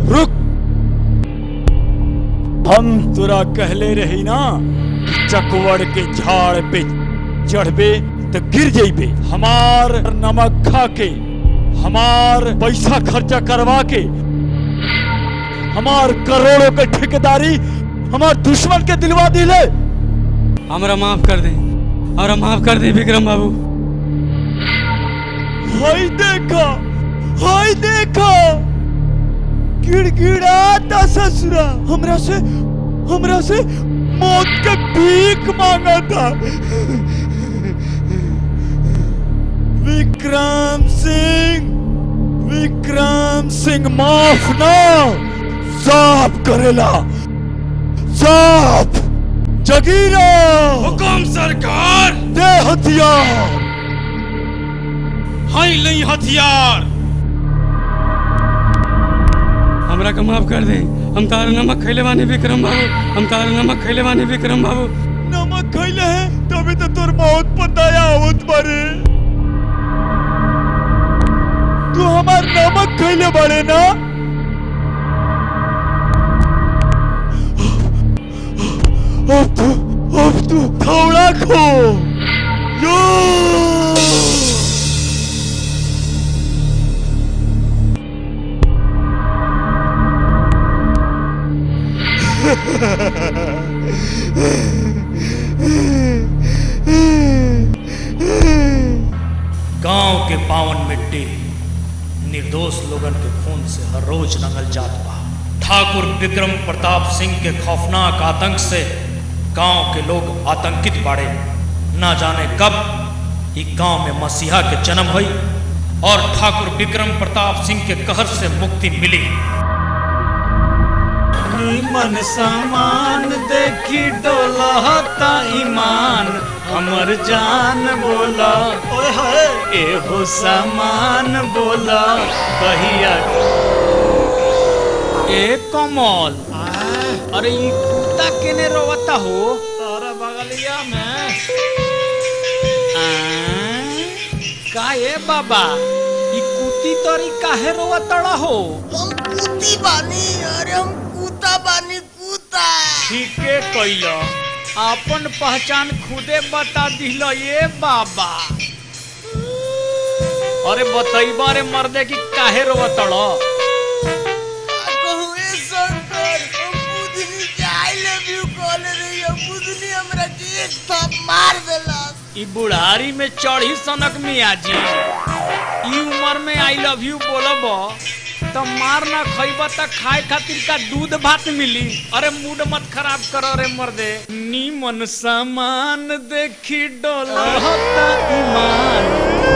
रुक हम तुरा कहले रही ना कि चकवड़ के झाड़ पे चढ़बे तो गिर जइबे हमार नमक खा के हमार पैसा खर्चा करवा के हमार करोड़ों के ठेकेदारी हमार दुश्मन के दिलवा दिले हमरा माफ कर दे हमरा माफ कर दे विक्रम बाबू हाय देखा हाय देखा गिड़गिड़ाता ससुरा हमरा से हमरा से मौत के भीख मांगा था विक्रम सिंह विक्रम सिंह माफ ना साफ करेला साफ जगीरा हुकुम सरकार दे हथियार हाई लई हथियार हमरा के माफ कर दे हम तारे नमक खैले बानी विक्रम बाबू हम तारे नमक खैले बानी विक्रम बाबू नमक खैले है तभी तो तोर बहुत पताया आवत बारे तू हमार नमक खैले बारे ना अब तू अब तू थोड़ा खो यो गांव के पावन मिट्टी निर्दोष लोगन के खून से हर रोज रंगल जात बा ठाकुर विक्रम प्रताप सिंह के खौफनाक आतंक से गांव के लोग आतंकित बाड़े ना जाने कब ई गांव में मसीहा के जन्म हुई और ठाकुर विक्रम प्रताप सिंह के कहर से मुक्ति मिली मन सामान देखी डोलता ईमान हमर जान बोला ओए होए एहो सामान बोला कहिया ए कमल अरे ई कुत्ता केने रोवता हो तारा बगलिया में आ, का ए बाबा ई कुत्ती तोरी काहे रोवतड़ा हो हम कुती बानी अरे हम कुता बानी कुता ठीके कैल अपन पहचान खुदे बता दिल ये बाबा अरे बतैबा रे मर्दे की काहे रोवतड़ कहू ए शंकर हम बुधनी के आई लव यू कहले रही हम बुधनी हमरा के एक थप मार देलस ई बुढ़ारी में चढ़ी सनक मियाजी ई उम्र में आई लव यू बोलब तो मार ना खइब त खाए खातिर का दूध भात मिली अरे मूड मत खराब करो रे मर्दे नीमन सामान देखी डोलता ईमान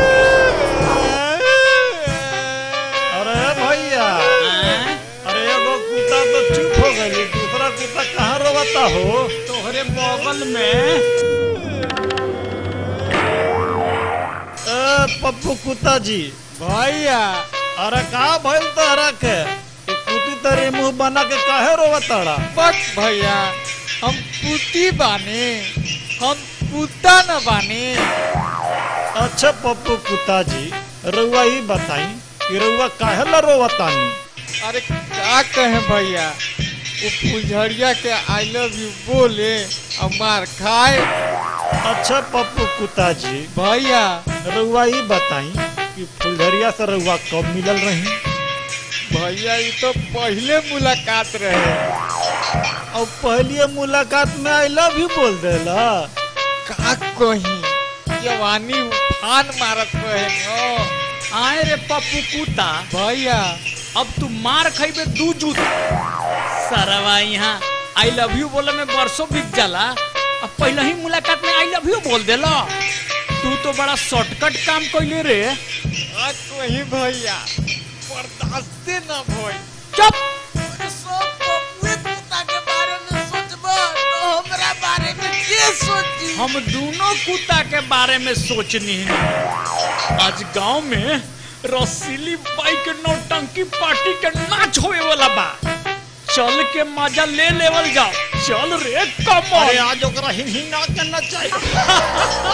अरे भैया आं? अरे एगो कुत्ता तो चुप हो गई दूसरा कुत्ता कहाँ रोता हो तोहरे बगल में ए पप्पू कुत्ता जी भैया अरे का भइल तोहरा के ई कुत्ती तेरे मुंह बना के काहे रोवताड़ा बस भैया हम पुती बानी हम पुता न बानी अच्छा पप्पू कुत्ता जी रउआ ही बताई कि रउआ काहे ला रोवतानी अरे क्या कहे भैया वो फुलझड़िया के आई लव यू बोले और मार खाए अच्छा पप्पू कुत्ता जी भैया रउआ ही बताई कि फुलझरिया से रउआ कब मिलल रही भैया ये तो पहले मुलाकात रहे और पहली मुलाकात में आई लव यू बोल देला का कही जवानी उफान मारत रहे न आए रे पप्पू कुत्ता भैया अब तू मार खइबे दू जूत सरवा यहाँ आई लव यू बोले में बरसों बीत जाला अब पहले ही मुलाकात में आई लव यू बोल देला तू तो बड़ा शॉर्टकट काम कैले रे का कही भैया बर्दाश्त न भई चुप अरे सब पप्पुए कुत्ता के बारे में सोचबा तो हमरा बारे में के सोची हम दोनों कुत्ता के बारे में सोचनी है आज गांव में रसीली बाइक नौटंकी पार्टी के नाच होए वाला बा चल के मजा ले लेवल जाओ चल रे कमल अरे आज ओकरा हिन हिना के नचाई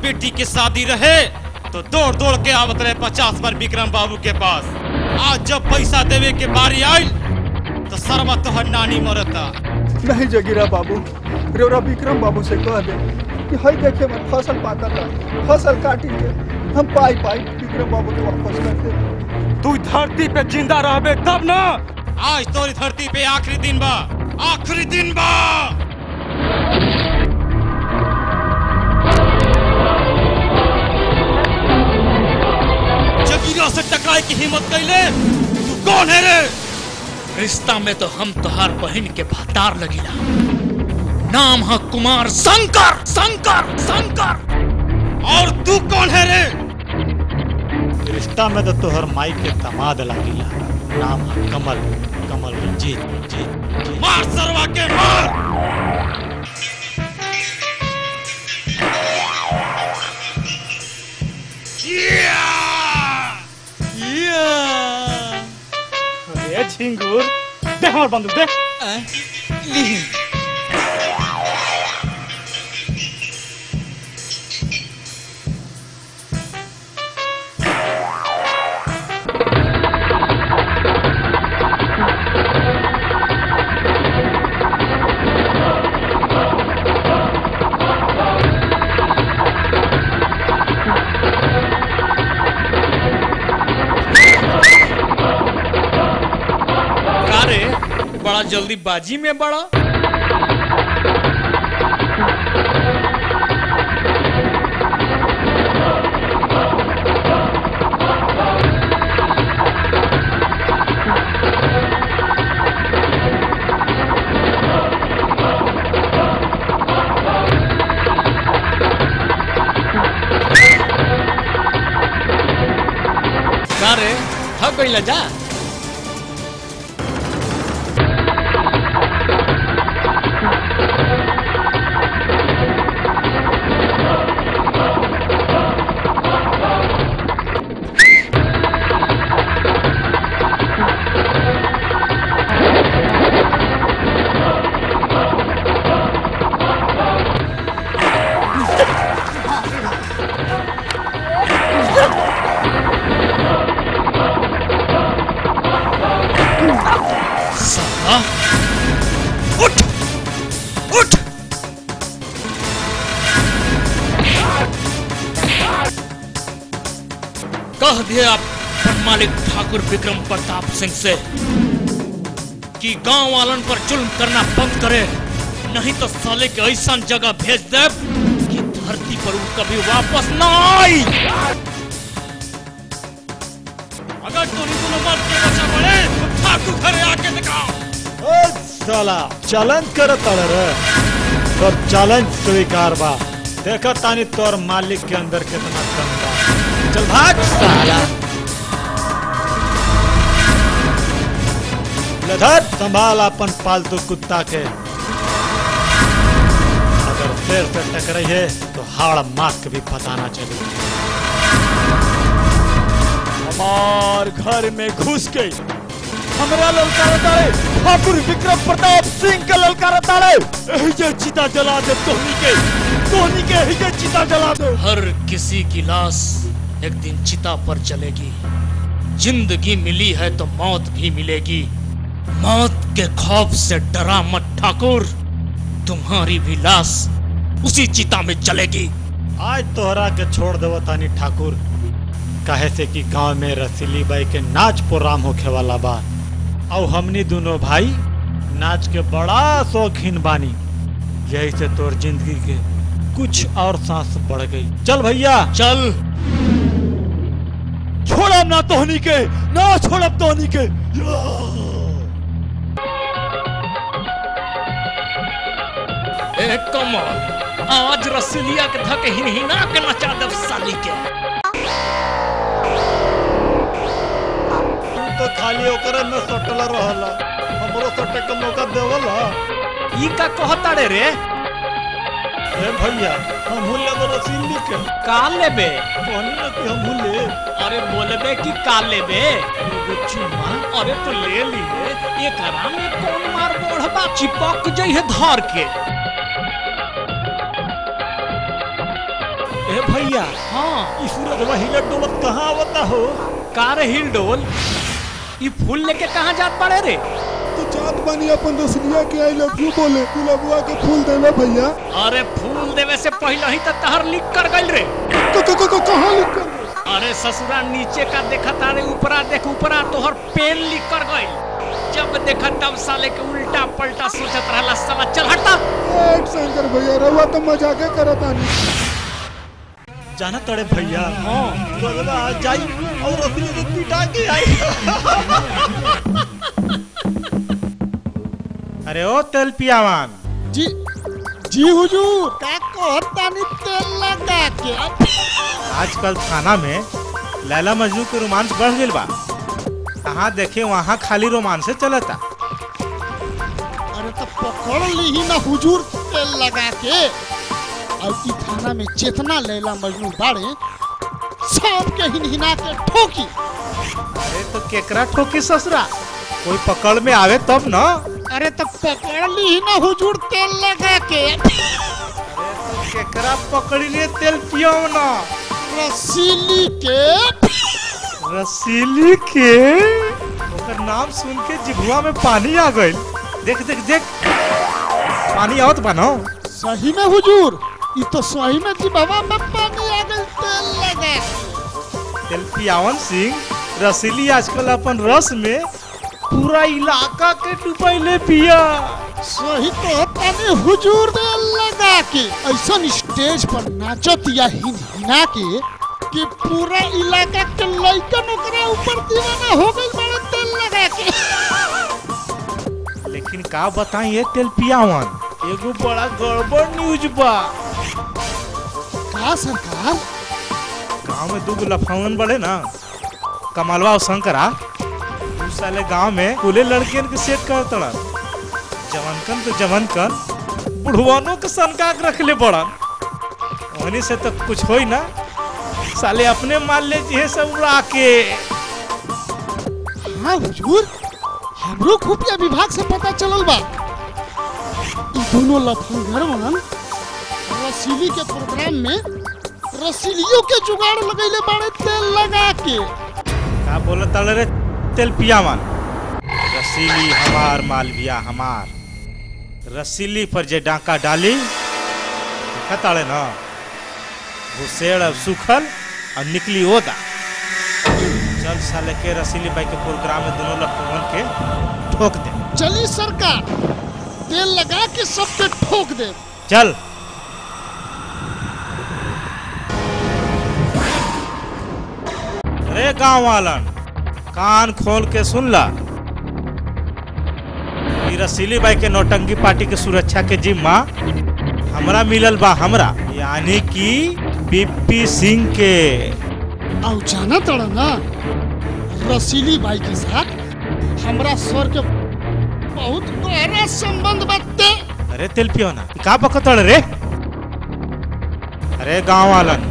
बेटी के शादी रहे तो दौड़ दौड़ के आवत रहे पचास बार विक्रम बाबू के पास आज जब पैसा देवे के बारी आयल तो सरवा तोहर नानी मरता नहीं जगीरा बाबू रेवरा विक्रम बाबू से कह दे कि हई देखे में फसल पाता था फसल काटी के हम पाई पाई विक्रम बाबू के वापस कर दे तू धरती पे जिंदा रहबे तब ना आज तोरी धरती पे आखिरी दिन बा आखिरी दिन बा जगीरा से टकराए की हिम्मत कैले तू कौन है रे रिश्ता में तो हम तोहार बहन के भातार लगिला नाम है कुमार शंकर शंकर शंकर और तू कौन है रे रिश्ता में तो तोहर माई के दामाद लागिला नाम है कमल कमल रंजीत जीत मार सरवा के मार अरे झिंगुर दे हमार बंदूक दे का रे बड़ा जल्दी बाजी में बड़ा का रे थक गइला जा साला उठ उठ कह दिए आप मालिक ठाकुर विक्रम प्रताप सिंह से कि गांव वालन पर जुल्म करना बंद करे नहीं तो साले के ऐसा जगह भेज दे कि धरती पर वो कभी वापस ना आई अगर तू दोनों मत के बचा पड़े तो ठाकुर घरे आके दिखाओ ओ साला चैलेंज कर तड़ रे तोर चैलेंज स्वीकार बा देखा तानी तोर मालिक के अंदर कितना दम बा चल भाग साला लधर संभाल अपन पालतू कुत्ता के अगर फिर से टकराई है तो हाड़ मार के भी पता ना चले हमार घर में घुस के हमरा ललकार तारे ठाकुर विक्रम प्रताप सिंह के ललकार तारे एही जे चिता जला दे तोहनी के तोहनी के एही जे चिता जला दे हर किसी की लाश एक दिन चिता पर चलेगी जिंदगी मिली है तो मौत भी मिलेगी मौत के खौफ से डरा मत ठाकुर तुम्हारी भी लाश उसी चिता में चलेगी आज तोहरा के छोड़ देव तानी ठाकुर काहे से कि गांव में रसीली बाई के नाच प्रोग्राम होखे वाला बा और हमनी दोनों भाई नाच के बड़ा शौकीन बानी यही से तोर जिंदगी के कुछ और सांस बढ़ गई चल भैया चल छोड़ब ना तोहनी के ना छोड़ब तोहनी के ए कमल आज रसलिया के धक हिनहिना के नचा दब साली के तू तो खाली ओकरे में सटल रहला हमरो सटे के मौका देवल ई का कहताड़े रे ए भैया हम लेब रसीली के का लेबे कहनी ना कि हम ले अरे बोलबे कि का लेबे एगो चुम्मा अरे तो ले लिए एकरा में कौन मार बढ़बा चिपक जइहे धर के अरे भैया हाँ ई सूरज हिलत डोलत कहाँ आवता हो कार हिल डोल ई फूल लेके कहाँ जात पड़े रे तो जात बानी अपन रसलिया के आई लव यू बोले गुलाबुआ के फूल देवे भैया अरे फूल देवे से पहले ही तो तहर लिख कर गइल रे क- क- क- क- कहाँ लिख कर गए? अरे ससुरा नीचे का देखा तारे ऊपरा देख ऊपरा तोहर पेन लिख कर गइल जब देखा तब साले के उल्टा पलटा सोचत रहला साला चल हटा एक शंकर भैया रहुआ तो मजाके करत आनी जाना तड़े भैया हाँ सूरजवा आ जाई और रसली के पिटा के आई अरे ओ तेल पियावान जी जी हुजूर का कहतानी तेल लगा के आजकल थाना में लैला मजनू के रोमांस बढ़ गइल बा कहाँ देखे वहाँ खाली रोमांस चलता अरे तो पकड़ ली ही ना हुजूर तेल लगा के और ई थाना में चेतना लैला मजनू बाड़े सब के हिनहिना के ठोकी अरे तो केकरा ठोकी ससुरा कोई पकड़ में आवे तब न अरे तो पकड़ ली ही ना हुजूर तेल लगा के केकरा पकड़ी लिए तेल पियो न रसीली के रसीली के ओकर नाम सुन के जिभुआ में पानी आ गइल देख देख देख पानी आवत बा न सही में हुजूर ई तो सही में जिबावा में पानी आ गई तेल लगा के तेल पियावन सिंह रसीली आजकल अपन रस में पूरा इलाका के डुबैले पिया सही तो तने हुजूर तेल लगा के ऐसा स्टेज पर नाचत या हिन हिना के कि पूरा इलाका के लइकन ओकरा ऊपर दीवाना हो गइल बड़ा तेल लगा के लेकिन का बताई ये तेल पियावन एगो बड़ा गड़बड़ न्यूज बा का सरकार गांव में दूगो लफावन बड़े ना कमलवा और शंकरा उ साले गांव में कुले लड़कियन के सेट कर तड़न जवनकन तो जवनकन बुढ़वानों के सनका के रखले बड़न वहीं से तो कुछ होई ना साले अपने माल ले जिहे सब उड़ा के हाँ हुजूर हमरो खुफिया विभाग से पता चलल बा ई दोनों लफंगरवन रसीली के प्रोग्राम में रसीलियों के जुगाड़ लगैले बाड़े तेल लगा के का बोलत तड़े रे तेल पियावन रसीली हमार मालविया हमार रसीली पर जे डाका डाली देखा ताड़े ना घुसेड़ अब सुखल और निकली ओदा चल साले के रसीली बाई के प्रोग्राम में दोनों लखनऊ के ठोक दे चली सरकार तेल लगा के सबके ठोक दे चल अरे गांव वालन कान खोल के सुन ला ई रसीली बाई के नौटंकी पार्टी के सुरक्षा के जिम्मा हमरा मिलल बा हमरा यानी कि बीपी सिंह के और जाना तड़ा ना रसीली बाई के साथ हमरा सर के बहुत गहरा संबंध बाटे अरे तेल पियो ना ई का बकतड़ रे अरे गांव वालन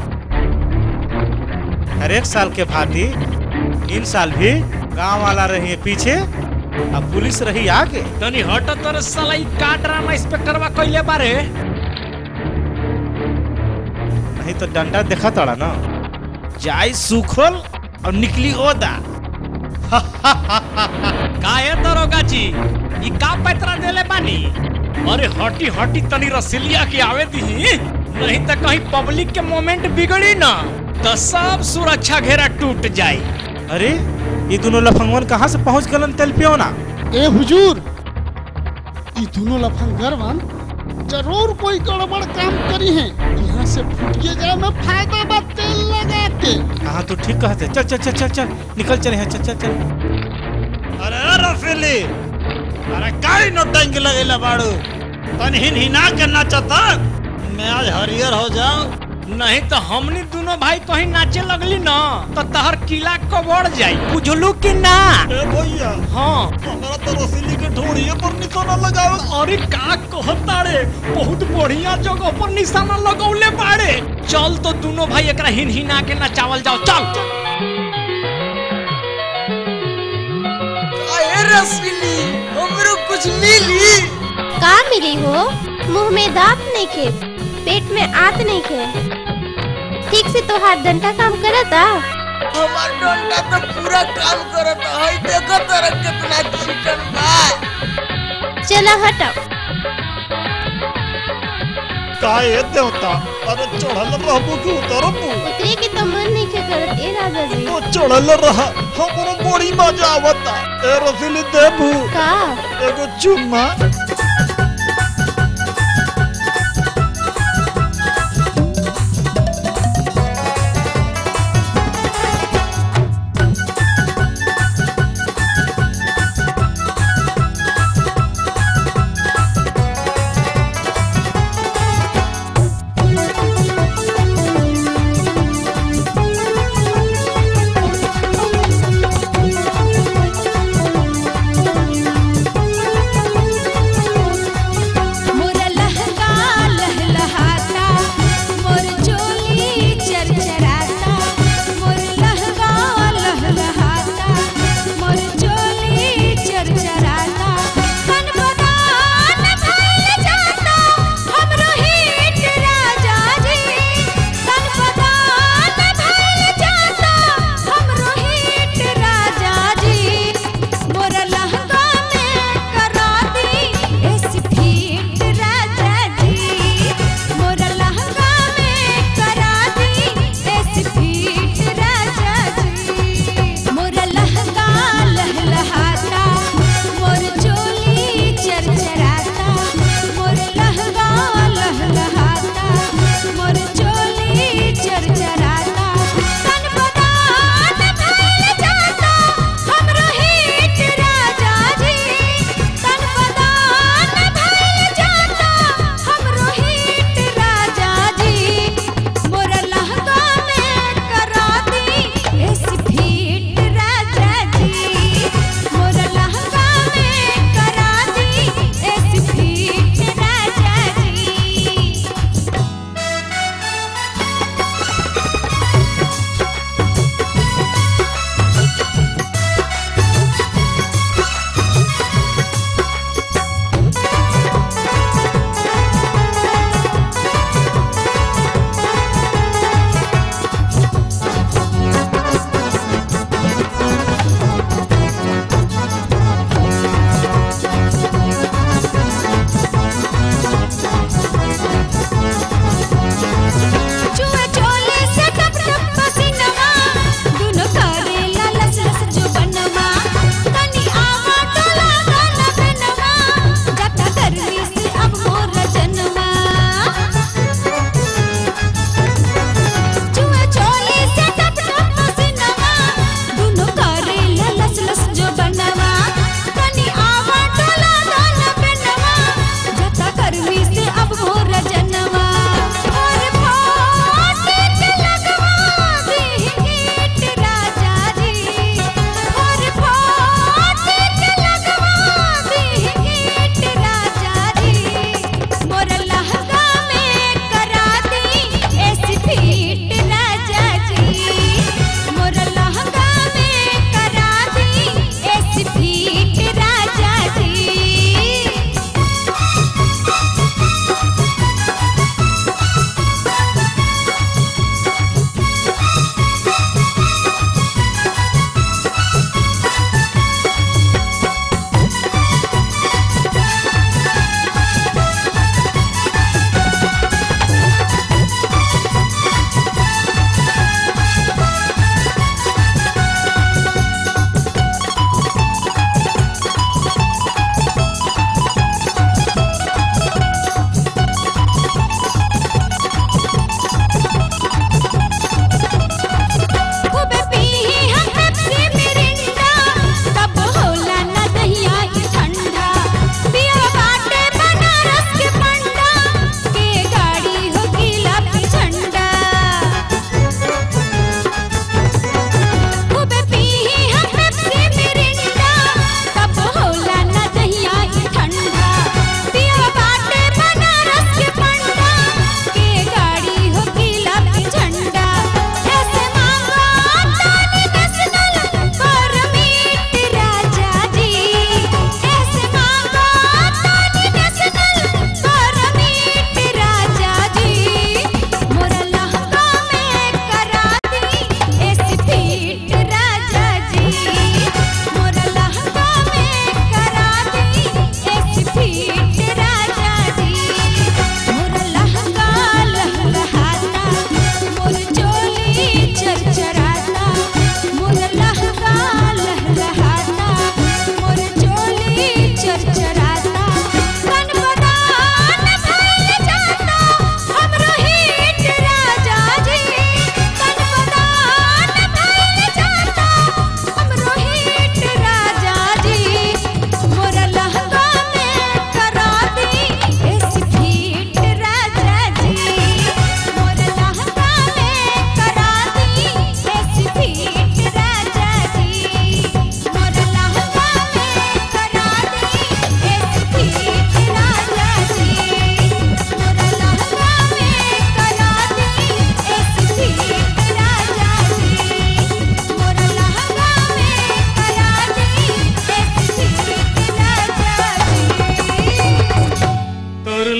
हर एक साल के भांति इन साल भी गांव वाला रही पीछे अब पुलिस रही आगे तनी हट तर साला ई का ड्रामा इंस्पेक्टरवा कइले बारे नहीं तो डंडा देखा तड़ा ना जाई सुखल और निकली ओदा काहे दरोगा जी ई का पैतरा देले बानी अरे हटी हटी तनी रसिलिया के आवे दी नहीं तो कहीं पब्लिक के मोमेंट बिगड़ी ना तो सब सुरक्षा घेरा टूट जाई अरे ये दोनों लफंगवन कहाँ से पहुंच गलन तेल पियो ना ए हुजूर ई दोनों लफंगरवन जरूर कोई गड़बड़ काम करी है यहाँ से फुटिए जाए में फायदा बा तेल लगा के हाँ तू ठीक कहते चल चल चल चल चल निकल चले हैं चल चल चल अरे रफीली अरे काई नोटंकी लगेला बाड़ू तन हिन हिना के नाचता मैं आज हरियर हो जाऊं नहीं तो हमनी दोनों भाई कहीं नाचे लगली ना तो तहर किला कबड़ जाई बुझलू कि ना ए भैया हाँ हमरा तो रसीली के ढोड़िए पर निशाना लगावे अरे का कहता रे बहुत बढ़िया जगह पर निशाना लगौले बाड़े चल तो दोनों भाई एकरा हिन हिना के नचावल जाओ चल अरे रसमिली हमरो कुछ मिली का मिली हो मुंह में दांत नहीं खे पेट में आत नहीं खे ठीक से तो हाथ डंडा काम करता हमार डंडा तो पूरा काम करत है देखो तोरा कितना चिकन बा चला हटाओ काहे देवता अरे चढ़ल रहबू कि उतरबू उतरे के तो मन नहीं के करत ए राजा जी तो चढ़ल रहा हमरो बड़ी मजा आवता ए रसीली देबू का एगो चुम्मा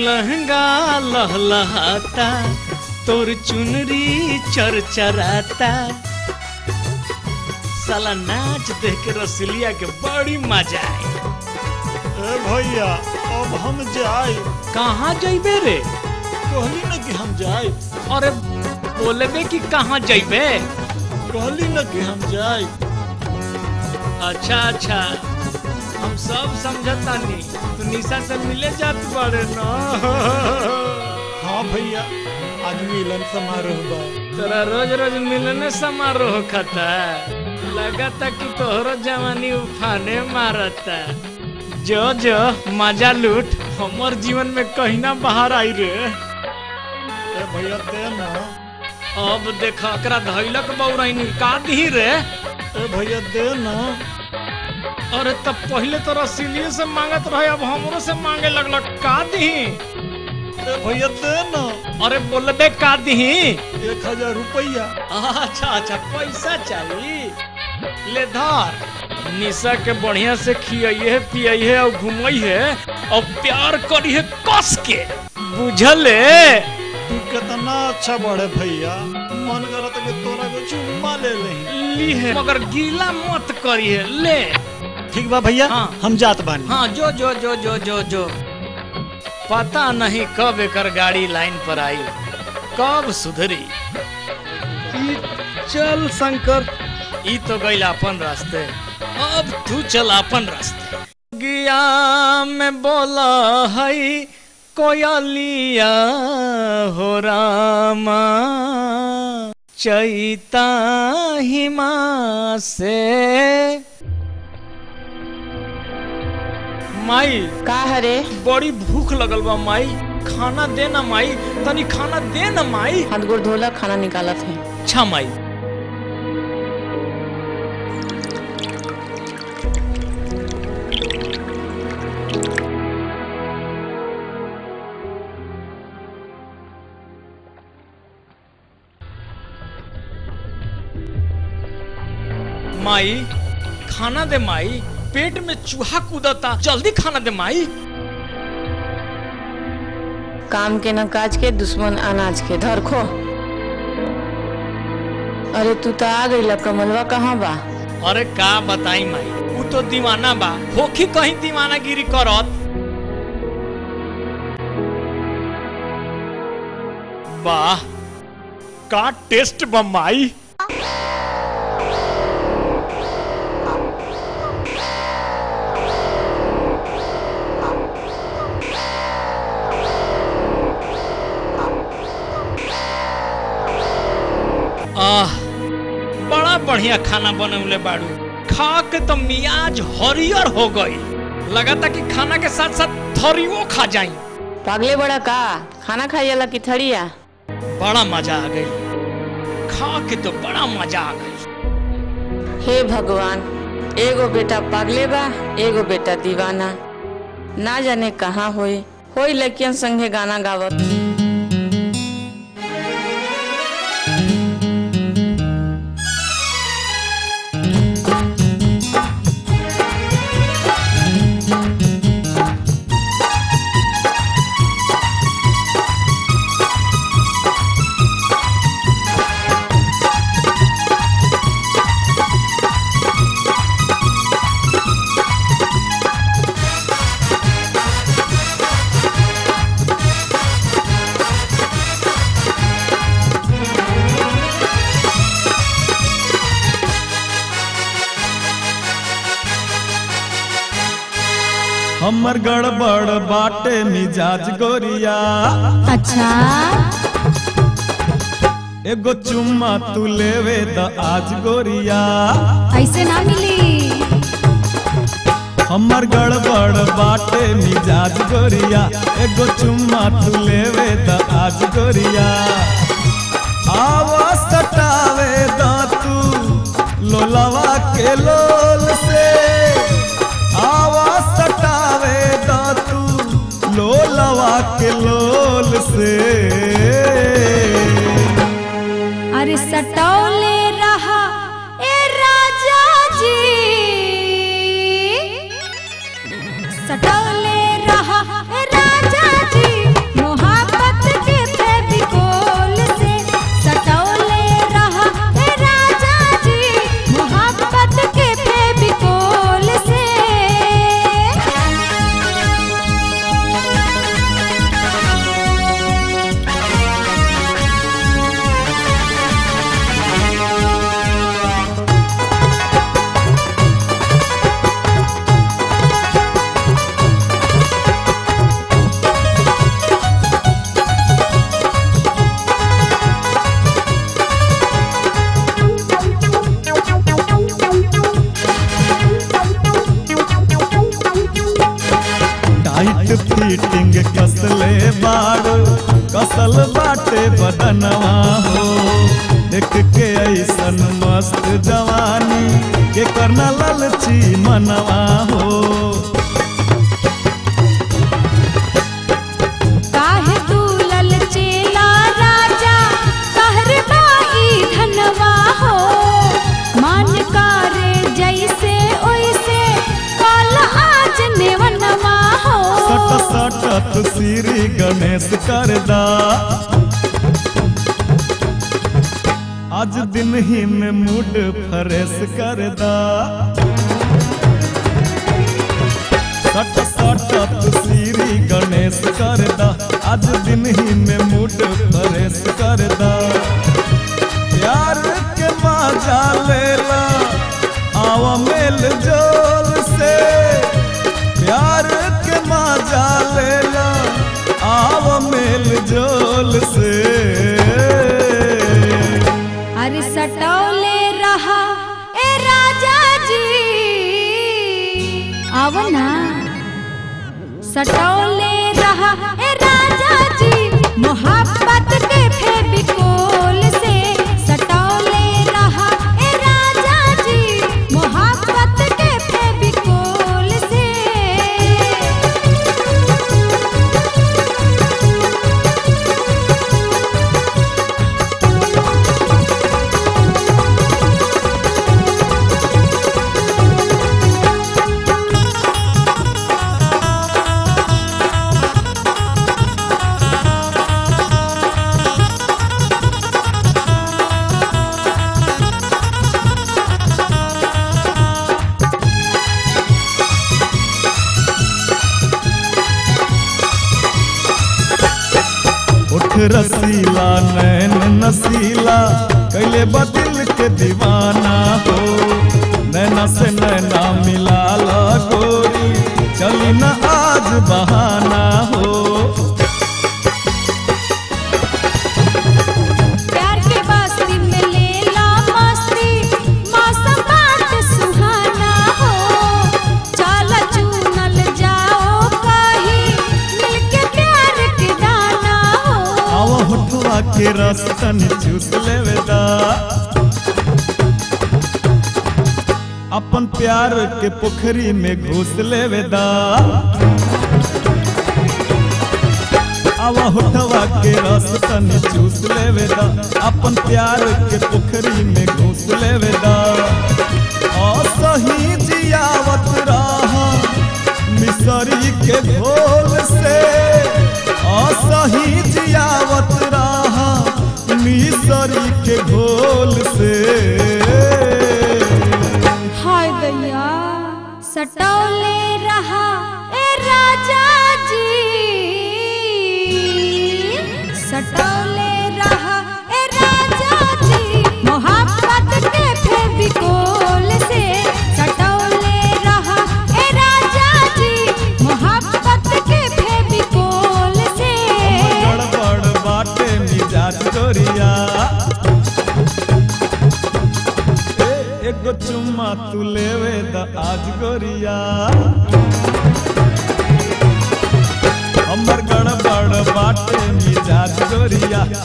लहंगा लहलहाता तोर चुनरी चरचराता साला नाच देख के रसलिया के बड़ी मजा आई ए भैया अब हम जाए कहाँ जइबे रे कहली न कि हम जाए अरे बोलबे कि कहाँ जइबे कहली न कि हम जाए अच्छा अच्छा हम सब समझतानी तू निशा से मिले जात बारे ना हाँ भैया आज मिलन समारोह बा तोरा रोज रोज मिलने समारोह खाता लगता कि तोहरो जवानी उफाने मारता जो जो मजा लूट हमर जीवन में कहीं ना बाहर आई रे ए भैया दे ना अब देख एकरा धैलक बौराइनी का दी रे ए भैया दे ना अरे तब पहले तो रसीलिए से मांगत रहे अब हमरो से मांगे लगलक का दी ए भैया दे ना अरे बोलबे का दी एक हजार रुपया अच्छा अच्छा पैसा चाहिए ले धर निशा के बढ़िया से खियाइए पियाइए और घुमाइए और प्यार करिए कस के बुझले तू कितना अच्छा बड़े भैया मन करत कि तोरा को चुम्मा ले लही ली है मगर गीला मत करिए ले ठीक बा भैया हाँ। हम जात बानी हाँ जो जो जो जो जो जो पता नहीं कब एकर गाड़ी लाइन पर आई कब सुधरी ई चल शंकर ई तो गई अपन रास्ते अब तू चल अपन रास्ते गिया में बोला हई कोयलिया हो रामा चैता हिमा से माई का हरे बड़ी भूख लगल बा माई खाना दे ना माई तनी खाना दे ना माई हाथ गोड़ धोला खाना निकालत है अच्छा माई माई खाना दे माई पेट में चूहा कूदता जल्दी खाना दे माई काम के न काज के दुश्मन अनाज के धर खो अरे तू तो आ गई कमलवा कहाँ बा अरे का बताई माई ऊ तो दीवाना बा होखी कहीं दीवाना गिरी करत वाह का टेस्ट बा माई आह बड़ा बढ़िया खाना बनौले बाड़ू खा के तो मियाज हरियर हो गई लगाता कि खाना के साथ साथ थरियो खा जाई पागले बड़ा का खाना खाई जाला की थड़िया बड़ा मजा आ गई खा के तो बड़ा मजा आ गई हे भगवान एगो बेटा पागले बा एगो बेटा दीवाना ना जाने कहाँ होई होई लड़कियन संगे गाना गावत हमर गड़बड़ बाटे मिजाज गोरिया अच्छा एगो चुम्मा तू लेवे द आज गोरिया ऐसे ना मिली हमर गड़बड़ बाटे मिजाज गोरिया एगो चुम्मा तू लेवे द आज गोरिया आवा सटावे द तू लोलावा के लोल से आवा सटावे द तू लोलावा के लोल से अरे सटौले रहा ए राजा जी सटौले रहा ए राजा जी फिटिंग कसले बाड़ो कसल बाटे बदनवा हो देख के ऐसन मस्त जवानी के करना ललची मनवा हो काहे तू ललचेला राजा कहरबाई धनवा हो मान कारे जैसे ओइसे कल आज नेवनवा हो सट सट तू श्री गणेश करदा आज दिन ही में मूड फ्रेश करदा सट सट तू श्री गणेश करदा आज दिन ही में मूड फ्रेश करदा प्यार के मजा लेला आवा मेल जोल से प्यार के मजा लेला आव मेल जोल से अरे सटौले रहा ए राजा जी आव ना सटौले रहा ए राजा जी मोहब्बत के फेविकोल से सटौले रहा ए राजा जी मोहब्बत के फेविकोल से उठ रसीला नैन नसीला कैले बदिल के दीवाना हो नैना से नैना मिला ला गोरी चली न आज बहाना हो प्यार के बस्ती में लेला मस्ती मौसम बाट सुहाना हो चल चुनल जाओ कहीं मिलके प्यार के दाना हो आव होठवा के रस तनी चूस लेवे दा अपन प्यार के पोखरी में घुस लेवे दा आवा होठवा के रस तनी चूस लेवे दा अपन प्यार के पोखरी में घुस लेवे दा असही जियावत रहा मिसरी के घोल से असही जियावत रहा मिसरी के घोल से हाय दैया सटौले रहा ए राजा जी सटौले रहा ए राजा जी मोहब्बत के फेविकोल से सटौले रहा ए राजा जी मोहब्बत के फेविकोल से गड़बड़ बाटे मिजाज गोरिया ए, एगो चुम्मा तू लेवे द आज गोरिया हमर गड़बड़ बाटे मिजाज गोरिया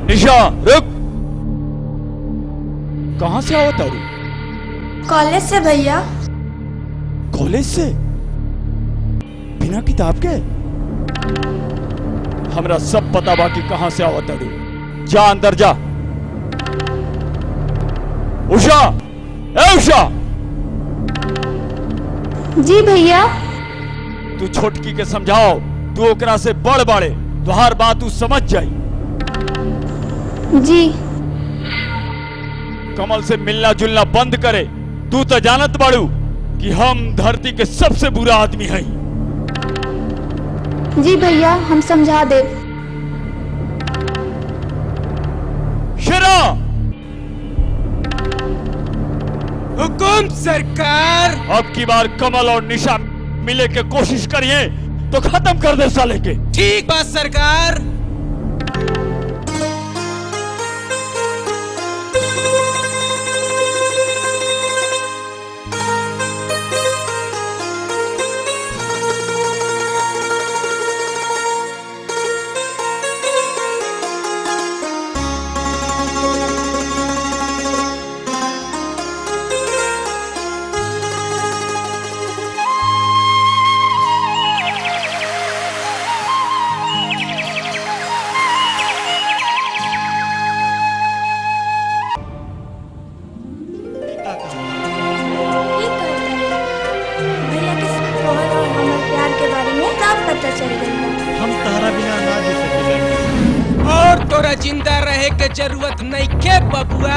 निशा रुक कहाँ से आओ तारू कॉलेज से भैया कॉलेज से बिना किताब के हमरा सब पता बा कि कहाँ से आओ तारू जा अंदर जा उषा ए उषा जी भैया तू छोटकी के समझाओ तू ओकरा से बड़ बाड़े तुहार बात तू समझ जाई जी कमल से मिलना जुलना बंद करे तू तो जानत बाड़ू कि हम धरती के सबसे बुरा आदमी हई जी भैया हम समझा दे शेरा हुकुम सरकार अब की बार कमल और निशा मिले के कोशिश करिए तो खत्म कर दे साले के ठीक बात सरकार भैया के तोहर और हमर प्यार के बारे में सब पता चल गई हम तहरा बिना ना जी सकेला और तोरा जिंदा रहे के जरूरत नहीं के बबुआ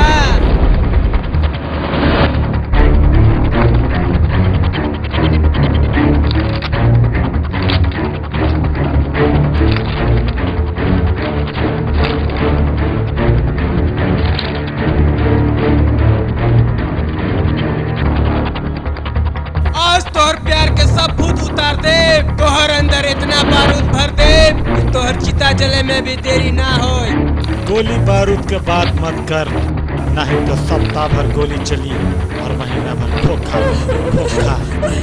आज तोहर प्यार के सब भूत उतार दे तोहर अंदर इतना बारूद भर दे कि तोहर चिता जले में भी देरी ना होए गोली बारूद के बात मत कर नहीं तो सप्ताह भर गोली चली और महीना भर धोखा धोखा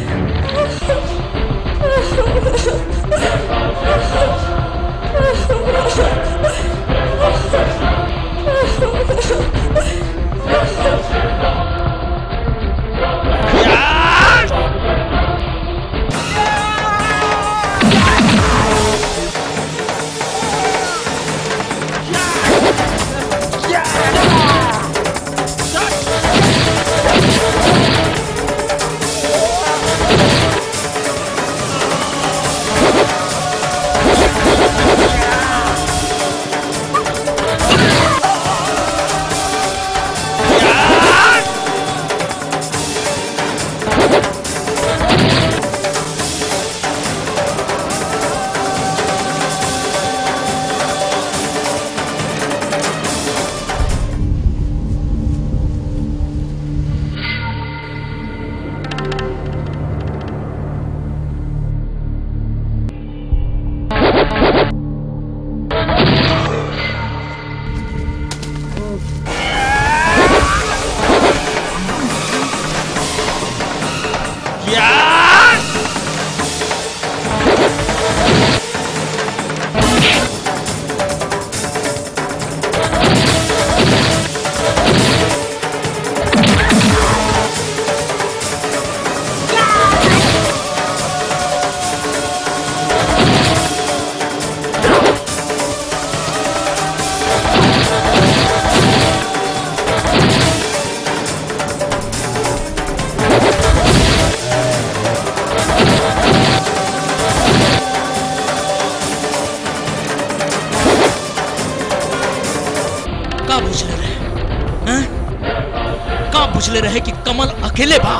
का बुझले रहे हैं? का बुझले रहे कि कमल अकेले बा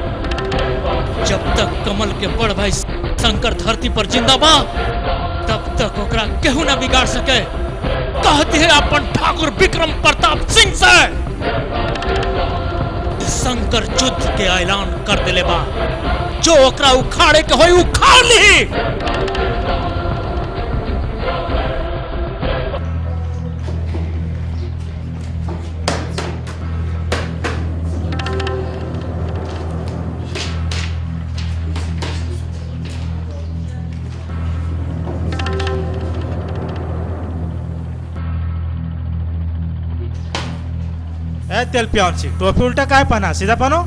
जब तक कमल के बड़ भाई शंकर धरती पर जिंदा बा तब तक ओकरा केहू ना बिगाड़ सके कहते हैं अपन ठाकुर विक्रम प्रताप सिंह से शंकर युद्ध के ऐलान कर दिले बा जो ओकरा उखाड़े के होई उखाड़ ली ए तेल पियावन सी टोपी उल्टा काय पहना सीधा पहनो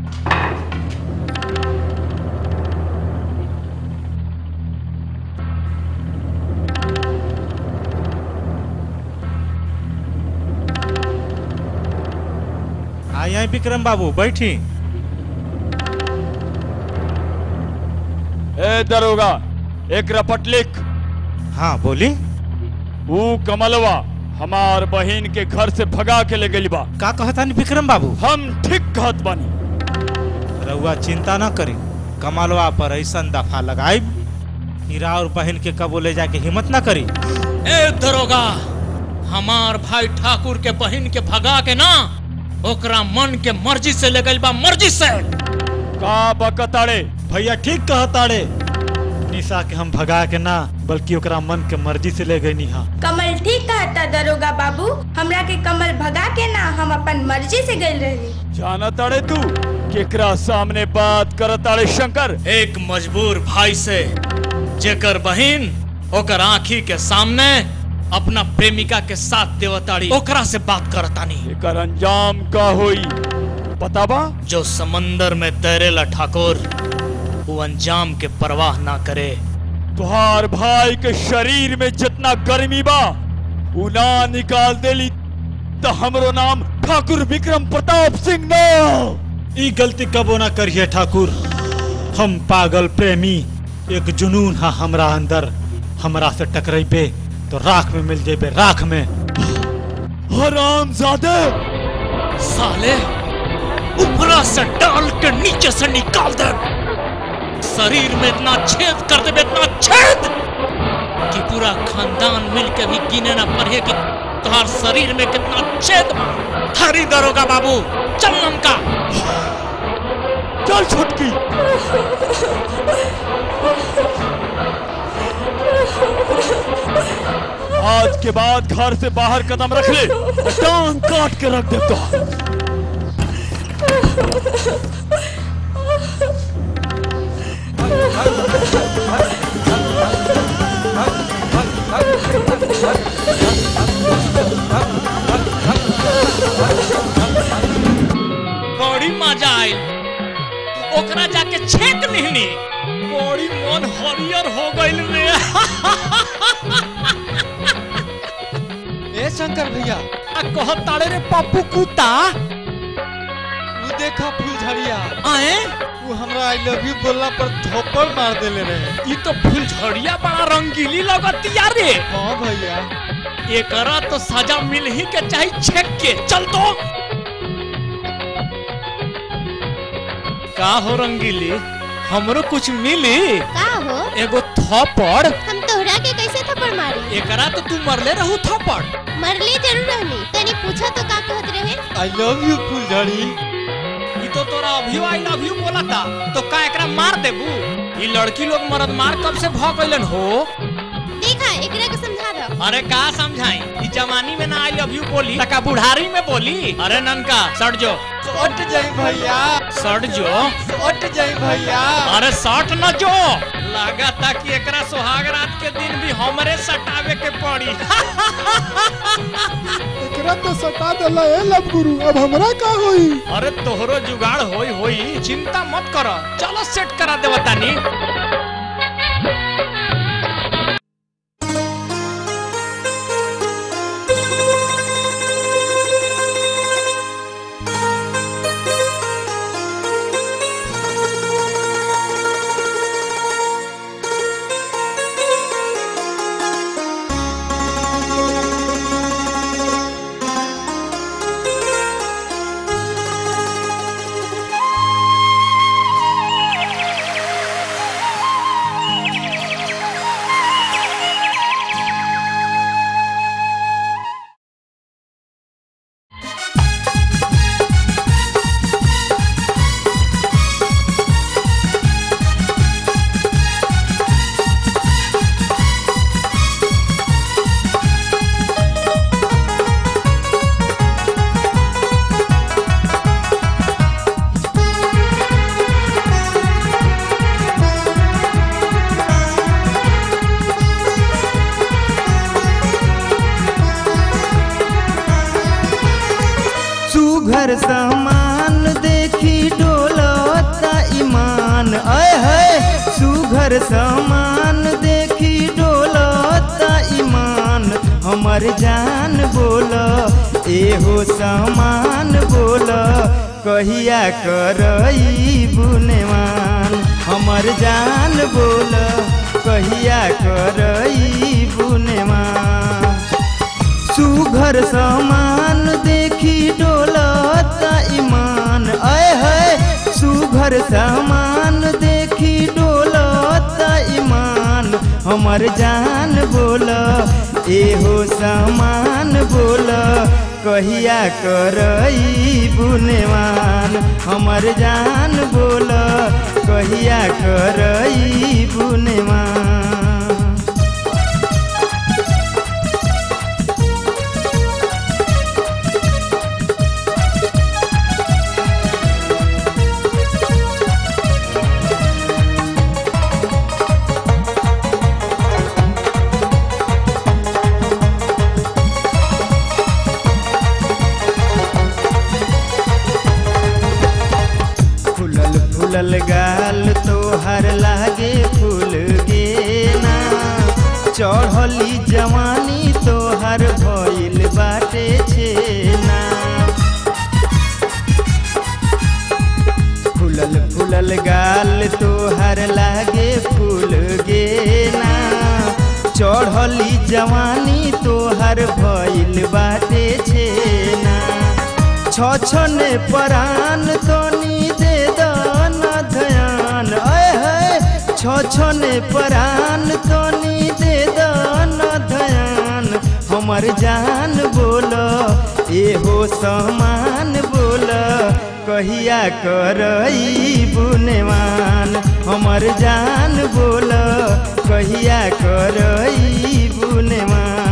आई आई विक्रम बाबू बैठी ए दरोगा एक रपट लिख हाँ बोली ऊ कमलवा हमार बहन के घर से भगा के ले गई बा का कहता नहीं विक्रम बाबू हम ठीक कहत बानी रउआ चिंता न करी कमलवा पर ऐसा दफा लगाई हीरा और बहन के कबो ले जाके हिम्मत न करी ए दरोगा हमार भाई ठाकुर के बहन के भगा के ना ओकरा मन के मर्जी से ले गइल बा मर्जी से का बकताड़े भैया ठीक कहताड़े निशा के हम भगा के ना बल्कि ओकरा मन के मर्जी से ले गई निहा कमल ठीक कहता दरोगा बाबू हमरा के कमल भगा के ना हम अपन मर्जी से गइल रहली जाना ताड़े तू केकरा सामने बात करताड़े शंकर एक मजबूर भाई से जेकर बहन ओकर आंखी के सामने अपना प्रेमिका के साथ देवताड़ी ओकरा से बात करतानी एकर अंजाम का होई बताबा जो समंदर में तैरेला ठाकुर वो अंजाम के परवाह ना करे तुहार भाई के शरीर में जितना गर्मी बा उ ना निकाल देली तो हमरो नाम ठाकुर विक्रम प्रताप सिंह ना ई गलती कबो ना करिए ठाकुर हम पागल प्रेमी एक जुनून है हमरा अंदर हमरा से टकराइबे तो राख में मिल जेबे राख में हराम जादे साले ऊपरा से डाल के नीचे से निकाल दे शरीर में इतना छेद कर दे इतना छेद कि पूरा खानदान मिल के भी गिने ना पड़े कि तुम्हार शरीर में कितना छेद बा हरी दरोगा बाबू चल नमका चल छुटकी आज के बाद घर से बाहर कदम रख ले टांग काट के रख दे तो बड़ी मजा आयल ओकरा जाके छेक लिहनी बड़ी मन हरियर हो गइल रे ए शंकर भैया आ कहत ताड़े रे पप्पू कुत्ता वो देखा फुलझड़िया आए वो हमरा आई लव यू बोलला पर थप्पड़ मार देले रहे ई तो फुलझड़िया बड़ा रंगीली लगतिया रे हाँ भैया एकरा तो सजा मिल ही के चाही छेक के चल तो का हो रंगीली हमरो कुछ मिली का हो एगो थप्पड़ हम तोहरा के कैसे थप्पड़ मारी एकरा तो तू मरले रहू थप्पड़ मरले जरूर रहनी तनी पूछा तो का कहत रहे आई लव यू फुलझड़ी ई तो तोरा अभी आई लव यू बोला था तो का एकरा मार देबू ई लड़की लोग मरद मार कब से भ गइलन हो देखा एकरा के समझा दो अरे का समझाई ई जवानी में ना आई लव यू बोली तका बुढ़ारी में बोली अरे ननका सट जो सट जाई भैया सट जो सट जाई भैया अरे सट न जो लागता कि एकरा सुहाग रात के दिन भी हमरे सटावे के पड़ी एकरा तो सटा देला ए लब गुरु अब हमरा का होई अरे तोहरो जुगाड़ होई होई चिंता मत करो चलो सेट करा देवा तानी सुघर सामान देखी डोलता ईमान अय है सुघर सामान देखी डोलता ईमान हमर जान बोल एहो सामान बोल कहिया करई बुनेवान हमर जान बोल कहिया करई बुनेवान सुघर सामान देखी डोलता ईमान अय है सुघर सामान देखी डोलता ईमान हमर जान बोल एहो सामान बोल कहिया करई बुनेवान हमर जान बोल कहिया करई बुनेवान फूलल फूलल गाल तोहर लागे फूल गेना चढ़ली जवानी तोहर भइल बाटे छेना फूलल फूलल गाल तोहर लागे फूल गेना चढ़ली जवानी तोहर भइल बाटे छेना छछने परान तनी दे दाना ध्यान अय है छछने परान तनी दे दाना ध्यान हमर जान बोल एहो समान बोल कहिया करई बुनेवान हमर जान बोल कहिया करई बुनेवान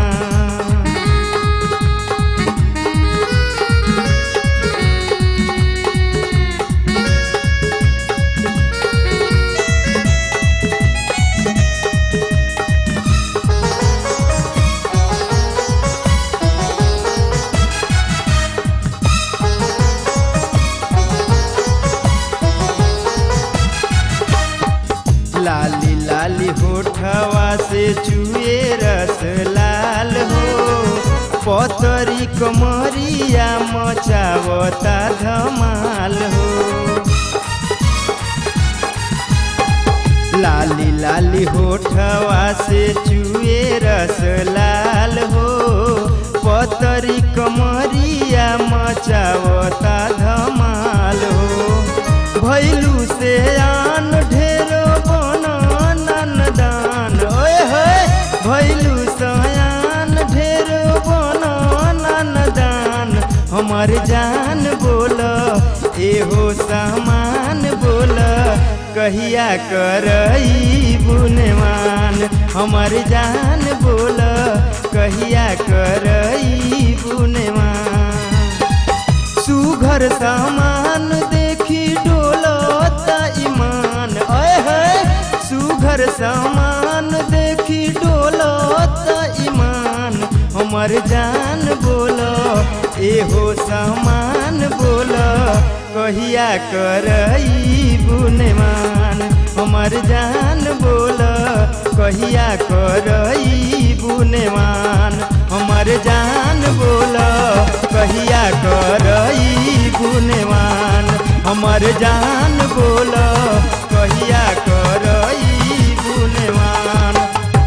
लाली लाली होठवा से चुए रस लाल हो पतरी कमरिया मचावता धमाल हो लाली लाली होठवा से चुए रस लाल हो पतरी कमरिया मचावता धमाल हो भैलू से आन ढेरो बनन दान ओए होए भैलू सयान ढेरो बनन दान हमर जान बोल एहो सामान बोल कहिया करई बुनेवान हमर जान बोल कहिया करई बुनेवान सुघर सामान देखी डोलता ईमान अय है सुघर सामान देखी डोलता ईमान हमर जान बोल एहो सामान बोल कहिया करई बुनेवान हमर जान बोल कहिया करई बुनेवान हमर जान बोल कहिया करई गुनेवान हमर जान बोल कहिया करई गुनेवान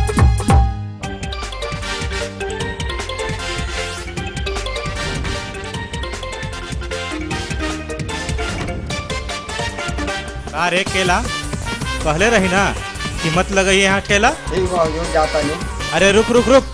अरे केला कहले रही ना कि मत लगाइए यहाँ ठेला ठीक बा जो जाता नहीं अरे रुक रुक रुक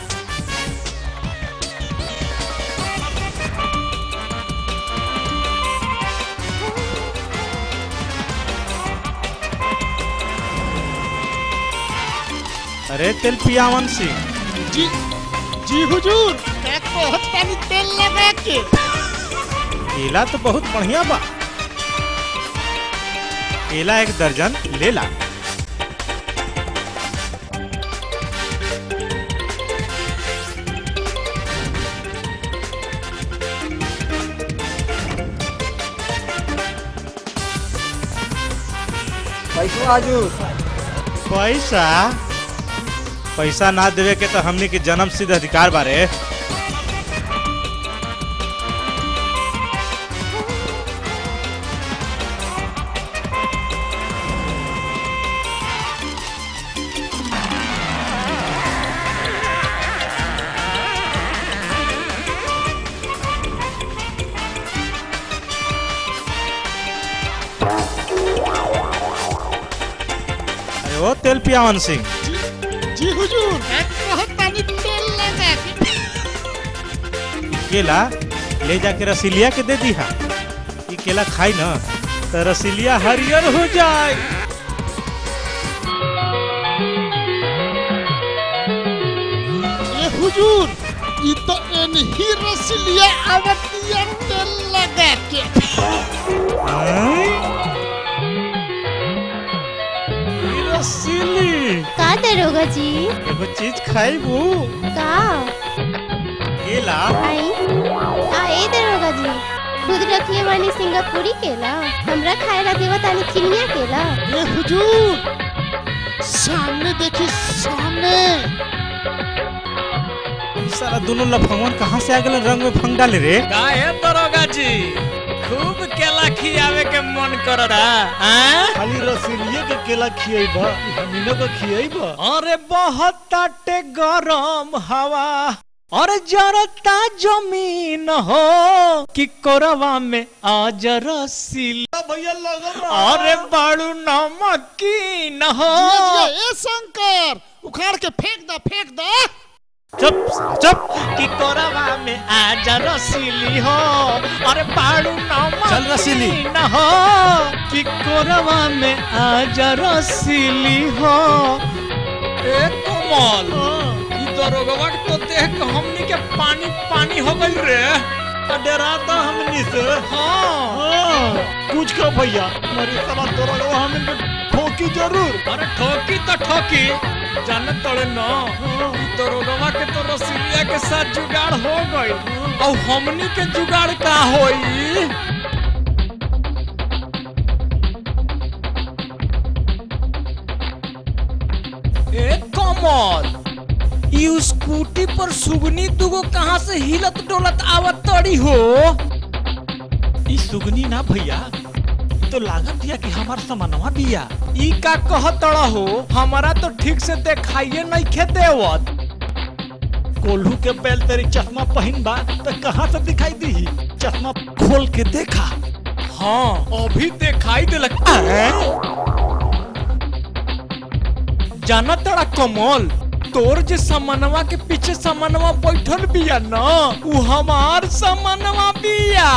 अरे तेल पियावन सिंह जी जी हुजूर एक बहुत पानी तेल लगा के केला तो बहुत बढ़िया बा केला एक दर्जन ले ला राजू पैसा पैसा ना देवे के तो हमनी के जन्म सिद्ध अधिकार बारे अरे ओ तेल पियावन सिंह जी हुजूर कहत तानी तेल लगा के केला ले जाके रसीलिया के दे दी हा ये केला खाई ना तो रसीलिया हरियर हो जाए ए हुजूर ई तो एनही रसलिया आवतिया तेल लगा के रसीली का दरोगा जी एगो चीज खाइबू का केला आई आ ए दरोगा जी खुद रखले वाली सिंगापुरी केला हमरा खाए ला देवा तानी चिनिया केला ए हुजूर सामने देखी सामने सारा दोनों लफंगवन कहाँ से आ गए रंग में फंग डाले रे काहे दरोगा जी खूब केला खियावे के मन कर रहा हैं खाली रसीलिए के केला खियेबा हमीनो के खियेबा अरे बहुत ताटे गरम हवा और जरता जमीन हो कि कोरवा में आज रसीला भैया लगल अरे बाड़ू नमकीन हो जिया जिया, ए शंकर उखाड़ के फेंक दा फेंक दा चुप चुप कि कोरवा में आज रसीली हो अरे बाड़ू नमकीन चल रसीली। न हो कि कोरवा में आज रसीली हो ए कमल ई दरोगवा के तो देख के हमनी के पानी पानी हो गइल रे डराता हमनी से हाँ हाँ, कुछ का भैया हमारी साला तोरा को हम इनको ठोकी जरूर अरे ठोकी तो ठोकी जाने तड़े न ई दरोगवा के तो रसीलिया के साथ जुगाड़ हो गइल और हमनी के जुगाड़ का होई ए कमल ई स्कूटी पर सुगनी दुगो कहाँ से हिलत डोलत आवत तड़ी हो ई सुगनी ना भैया ई तो लागत दिया कि हमार सामानवा बिया ई का कहतड़ा हो हमारा तो ठीक से देखाइए नहीं खे देवत कोल्हू के बैल तेरी चश्मा पहन बा तो कहाँ से दिखाई दी चश्मा खोल के देखा हाँ अभी दिखाई दिलक जाना तड़ा कमल तोर जे समनवा के पीछे समनवा बैठल बिया न उ हमार समनवा बिया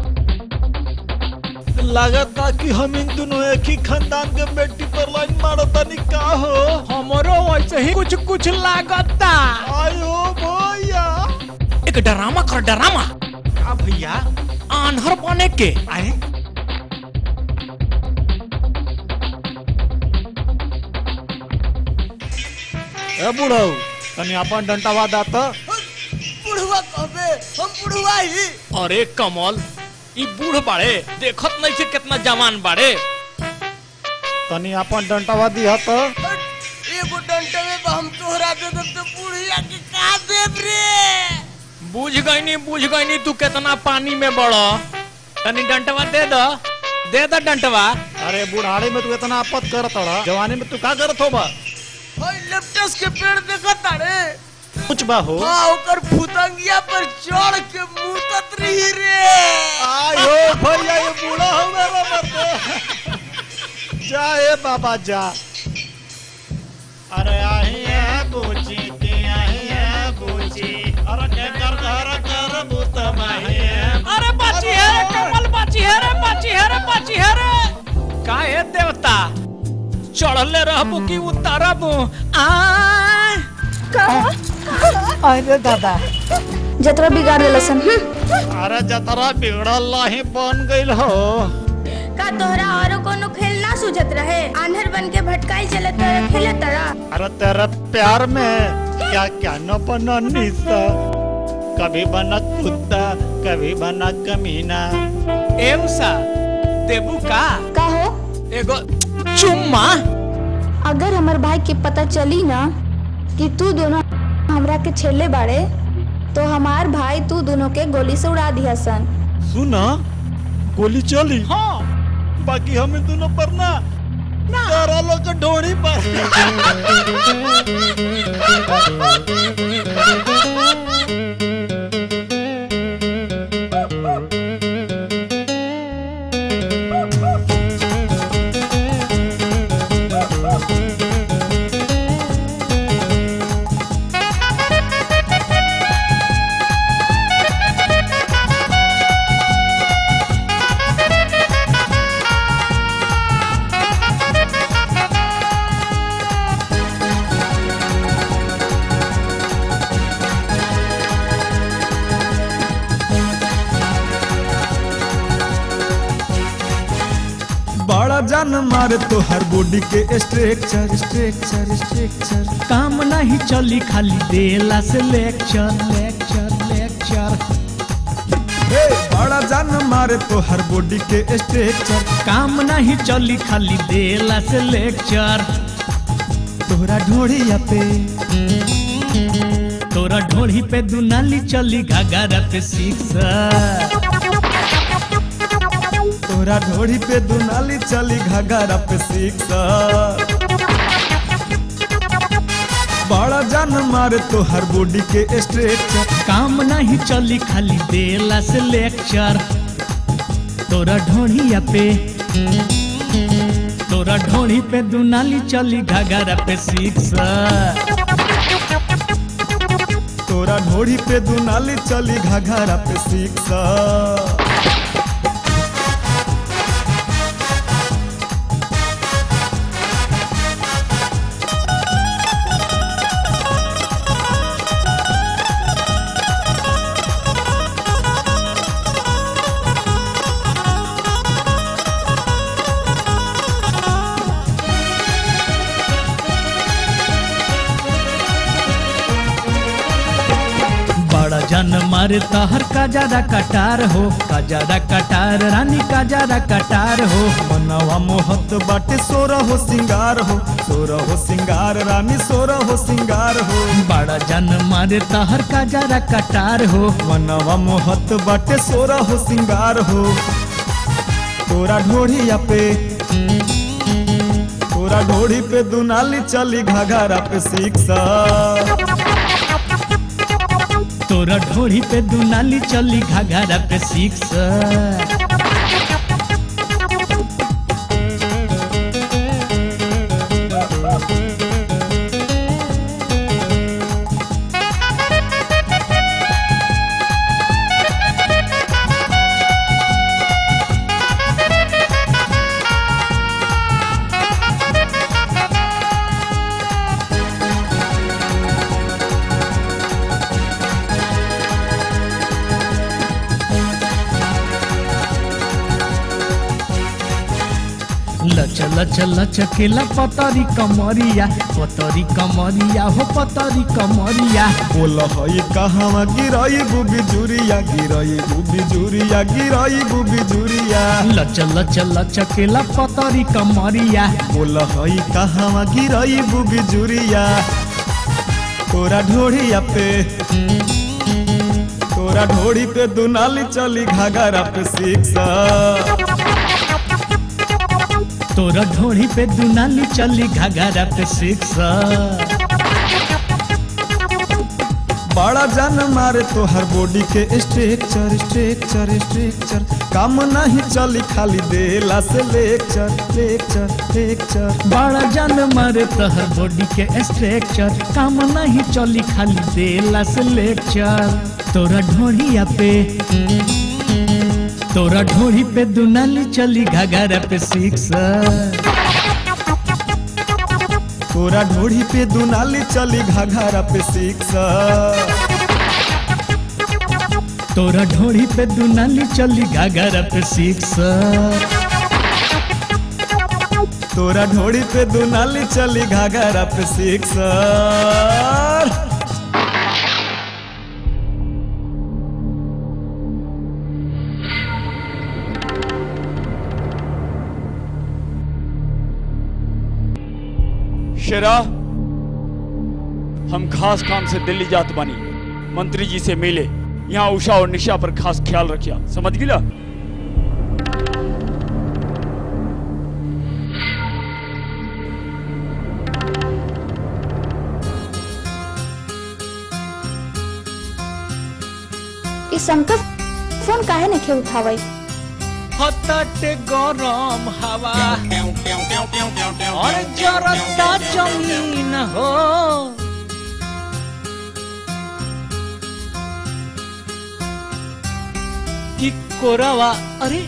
लागता कि हम इन दोनों एक ही खानदान के बेटी पर लाइन मारता नहीं का हो हमरो वैसे ही कुछ कुछ लागता आयो भैया एक डरामा कर डरामा का भैया आन्हर बने के आए ए बुढ़ऊ तनी अपन डंटावा दाता बुढ़वा कहबे हम बुढ़वा ही अरे कमल ई बूढ़ बाड़े देखत नहीं से कितना जवान बाड़े तनी अपन डंटावा दिया तो एगो डंटे में हम तोहरा दे दे तो बुढ़िया के का देब रे बुझ गईनी बुझ गईनी तू कितना पानी में बड़ो तनी डंटवा दे दो दे दो डंटवा अरे बुढ़ाड़े में तू इतना आपत करत रहा जवानी में तू का करत होबा होय लेप्टस के पेड़ देखत तारे कुछ बा हो हाँ ओकर फुतंगिया पर चढ़ के मुतत रही रे आयो भैया ये बूढ़ा हो मेरा मत जा ए बाबा जा अरे आही है बूची की आही है बूची अरे के कर घर कर बूत माही है अरे बाची है रे कमल बाची है रे बाची है रे बाची है रे का है देवता चढ़ले रहबू कि उतारबू आ अरे दादा जतरा बिगाड़ देलसन अरे जतरा बिगड़ल ही बन गइल हो का तोहरा औरो कोनो खेल ना सूझत रहे आंधर बन के भटकाई चले तोरा खेले तरा अरे तेरे प्यार में क्या क्या न बना निशा कभी बना कुत्ता कभी बना कमीना एम सा देबू का का हो एगो चुम्मा अगर हमार भाई के पता चली ना कि तू दोनों हमरा के छेले बाड़े तो हमार भाई तू दोनों के गोली से उड़ा दिया सन सुना गोली चली हाँ बाकी हमें दोनों पर ना तारा लोग के ढोड़ी बड़ा जान मारे तो हर बॉडी के स्ट्रक्चर स्ट्रक्चर स्ट्रक्चर काम नहीं चली खाली देला से लेक्चर लेक्चर लेक्चर हे बड़ा जान मारे तो हर बॉडी के स्ट्रक्चर काम नहीं चली खाली देला से लेक्चर तोहरा ढोड़िया पे तोरा ढोड़ी पे दुनाली चली घाघरा पे सिक्सर तोरा ढोड़ी पे दुनाली चली घाघरा पे सिक्सा बड़ा जान मारे तो हर बॉडी के स्ट्रक्चर काम नहीं चली खाली देला से लेक्चर तोरा ढोड़िया पे तोरा ढोड़ी पे दुनाली चली घाघरा पे सिक्सर तोरा ढोड़ी पे दुनाली चली घाघरा पे सिक्सा बड़ा जन मारे तहर का ज्यादा कटार हो का ज्यादा कटार रानी का ज्यादा कटार हो मनवा मोहत बाटे सोरा हो सिंगार हो सोरा हो सिंगार रानी सोरा हो सिंगार हो बड़ा जन मारे तहर का ज्यादा कटार हो मनवा मोहत बाटे सोरा हो सिंगार हो तोरा ढोड़िया पे तोरा ढोड़ी पे दुनाली चली घाघरा पे सिक्सा तोरा ढोड़ी पे दुनाली चली घाघरा पे सिक्सर लच लच लच केला पतरी कमरिया पतरी कमरिया हो पतरी कमरिया बोल हई कहवा गिरई बुबी जुरिया गिरई बुबी जुरिया गिरई बुबी जुरिया लच लच लच केला पतरी कमरिया बोल हई कहवा गिरई बुबी जुरिया तोरा ढोड़िया पे तोरा ढोड़ी पे दुनाली चली घाघरा पे सिक्सा तोरा ढोड़ी पे दुनाली चली घाघरा पे सिक्सर बड़ा जान मारे तो हर बॉडी के स्ट्रक्चर स्ट्रक्चर स्ट्रक्चर काम नहीं चली खाली देला से लेक्चर लेक्चर लेक्चर बड़ा जान मारे तहर बॉडी के स्ट्रक्चर काम नहीं चली खाली देला से लेक्चर तोरा ढोड़िया पे तोरा ढोड़ी पे दुनाली चली घाघरा पे सिक्सर तोरा ढोड़ी पे दुनाली चली घाघरा पे सिक्सा तोरा ढोड़ी पे दुनाली चली घाघरा पे सिक्सर तोरा ढोड़ी पे दुनाली चली घाघरा पे सिक्सा शेरा हम खास काम से दिल्ली जात बानी मंत्री जी से मिले यहाँ उषा और निशा पर खास ख्याल रखिया समझ गिला ई शंकर फोन काहे नहीं उठावई हतट गरम हवा और जरता जमीन हो कि कोरवा अरे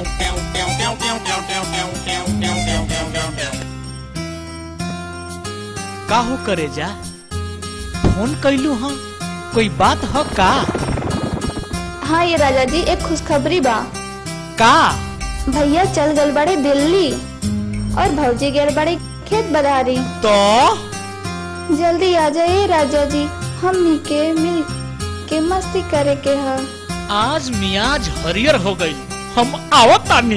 काहो करे जा फोन कैलू हाँ कोई बात ह का हाँ ये राजा जी एक खुशखबरी बा का भैया चल गल बड़े दिल्ली और भौजी गेल बड़े खेत बधारी तो जल्दी आ जाइए राजा जी हमनी के मिल के मस्ती करे के है आज मियाज हरियर हो गई हम आवत तानी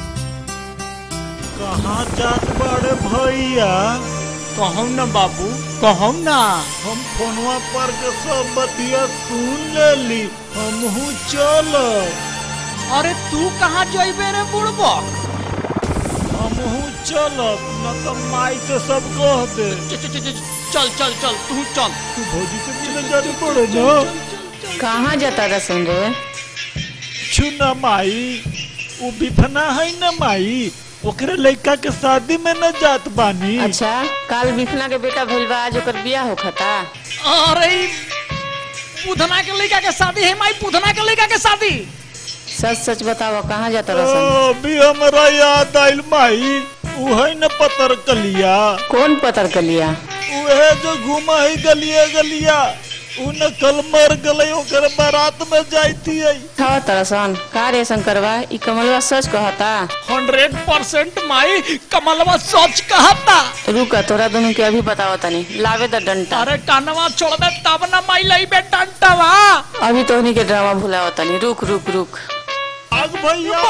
कहाँ जात बड़े भैया कहम ना बाबू कहम ना हम फोनवा पर के सब बतिया सुन लेली हमहू चल अरे तू कहाँ जइबे रे बुढ़बा हमहू चलब न तो माई से सब कह दे चल चल चल तू चल तू भौजी से मिले जाते पड़े ना कहाँ जाता रसन रे छुना माई वो बिफना है न माई ओकरे लड़का के शादी में न जात बानी अच्छा काल बिफना के बेटा भइल बा आज ओकर बियाह होखता अरे ई पुधना के लड़का के शादी है माई पुधना के लड़का के शादी सच सच बताओ कहाँ जाता रसन अभी हमरा याद आइल माई उहे न पतर कलिया कौन पतर कलिया उहे जो घुमा है गलिया गलिया उ न कल मर गले ओकर बारात में जाती है था तरसन का रे शंकरवा ई कमलवा सच कहता हंड्रेड परसेंट माई कमलवा सच कहता रुक तोरा दोनों के अभी बताओ तनी लावे द डंटा अरे कानवा छोड़ दे तब ना माई लई बे डंटवा अभी तोहनी के ड्रामा भुलाओ तनी रुक रुक रुक आग भैया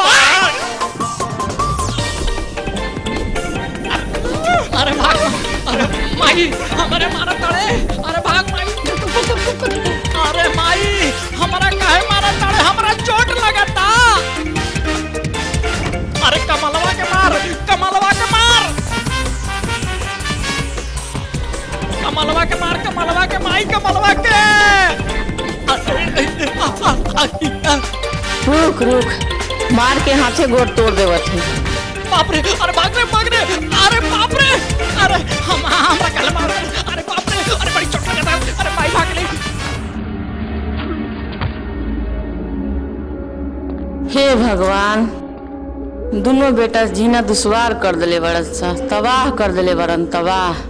अरे भाग अरे माई हमारे मारा तड़े अरे भाग माई अरे माई हमारा काहे मारा तड़े हमारा चोट लगता अरे कमलवा के मार कमलवा के मार कमलवा के मार कमलवा के माई कमलवा के रुक रुक मार के हाथे गोड़ तोड़ देवत है बाप रे अरे भाग रे भाग रे अरे बाप रे अरे हम हमरा कल मार अरे बाप रे अरे बड़ी चोट लगता अरे माई भाग ले हे भगवान दोनों बेटा जीना दुश्वार कर दिले बड़न सा तबाह कर दिले बड़न तबाह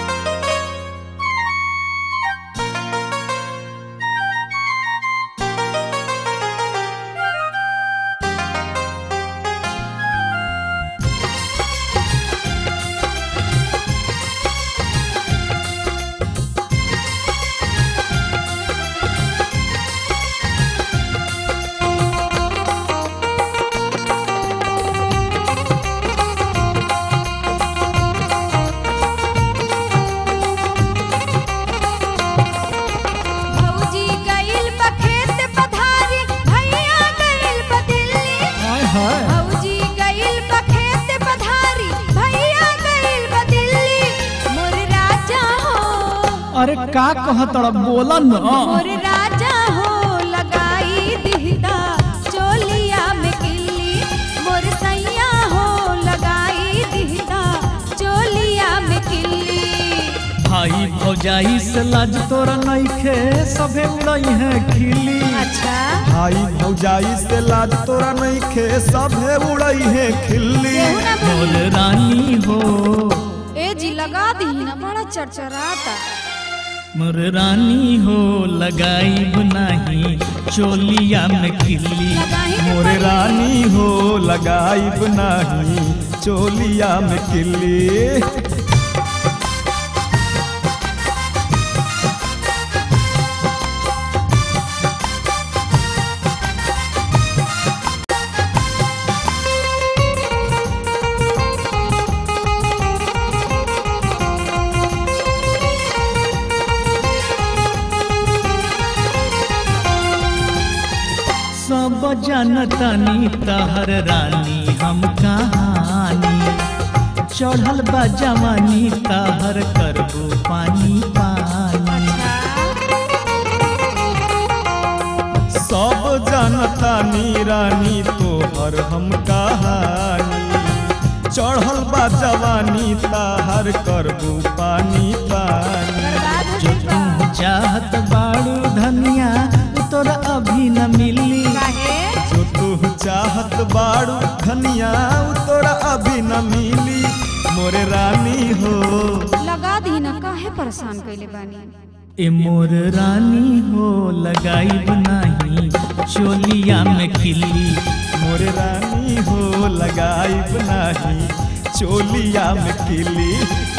भौजी गइल बा खेत पधारी भैया गइल बा दिल्ली हाय हाय भौजी गइल बा खेत पधारी भैया गइल बा दिल्ली मोर राजा हो अरे का कहत बोला न मोर राजा हो लगाई दिहदा चोलिया में किल्ली मोर सैया हो लगाई दिहदा चोलिया में किल्ली भाई भौजाई से लाज तोरा नइखे सभे उड़ई है खिली अच्छा भाई भौजाई से लाज तोरा नहीं खे सभे उड़ई है खिल्ली बोल रानी हो ए जी लगा दी ना बड़ा चरचराता मोर रानी हो लगाई नाही चोलिया में खिली मोरे रानी हो लगाई नाही चोलिया में किल्ली सब जानतानी तहर रानी हम कहानी चढ़ल बा जवानी तहर करबू पानी पानी सब जानता नी रानी तोहर हम कहानी चढ़ल बा जवानी ताहर करबू पानी पानी जो तू चाहत बाड़ू धनिया तोरा अभी न मिली जो तू चाहत बाड़ू धनिया उ तोरा अभी न मिली मोरे रानी हो लगा दी ना काहे परेशान कैले बानी ए मोर रानी हो लगाई नाही चोलिया में खिली मोरे रानी हो लगाइब नाही चोलिया में किली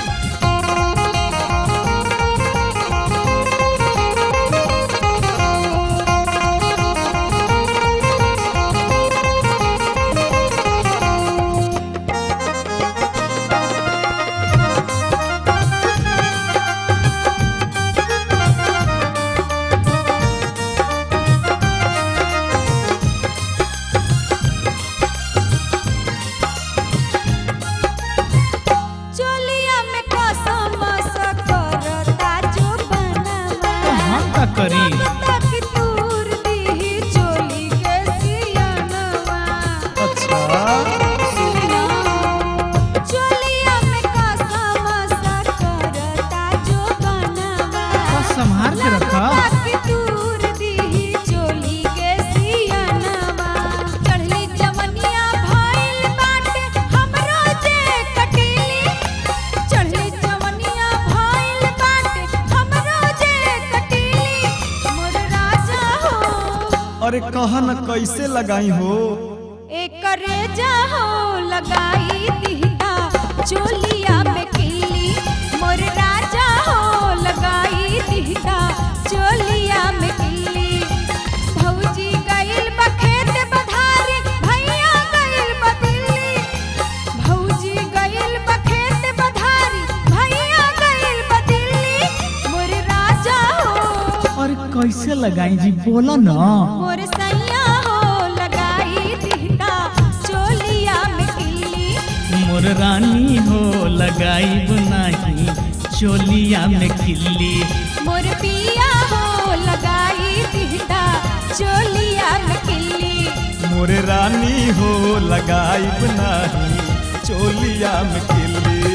चोलिया में कसम सकरता जो बनवा कहाँ का करी तक तूर दी चोली के सियनवा अच्छा सुनो चोलिया में कसम सकरता जो बनवा बस संभाल के रखा तक तूर दी चोली के सियनवा चढ़ली जवनिया भइल बाटे हमरो जे कटीली चढ़ली जवनिया भइल बाटे हमरो जे कटीली मोर राजा हो अरे कहा न कैसे लगाई हो एकरे जाहो लगाई दिहता चोलिया में किली मोर राजा हो लगाई दिहता चोलिया में किली भौजी गइल बखेत बधारी भैया गइल बदिल्ली भौजी गइल बखेत बधारी भैया गइल बदिल्ली मोर राजा हो और कैसे लगाई जी बोला ना मोर सैया हो लगाई दिहता चोलिया में किली मोर रानी हो लगाई नाही चोलिया में खिल्ली मोर पिया हो लगाई दिहता चोलिया में किली मोरे रानी हो लगाइब नाही चोलिया में किली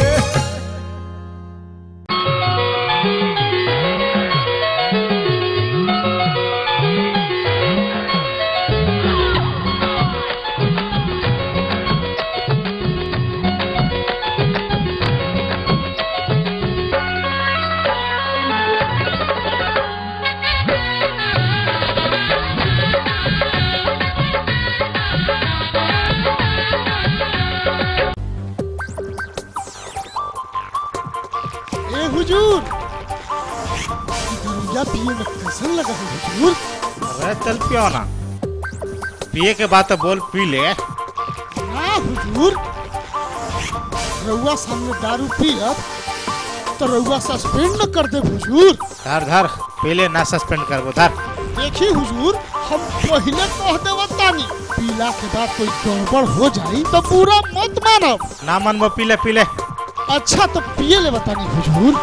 ए हुजूर दरुया पिए में कैसन लगा है हुजूर अरे चल पियो ना पिए के बाद तो बोल पी ले ना हुजूर रउआ सामने दारू पियब तो रउआ सस्पेंड न कर दे हुजूर धर धर पहले ना सस्पेंड करबो धर देखी हुजूर हम पहले कह देवा तानी पीला के बाद कोई गड़बड़ हो जाई तो पूरा मत मानब ना मनबो पी ले पी ले अच्छा तो पिए ले बतानी हुजूर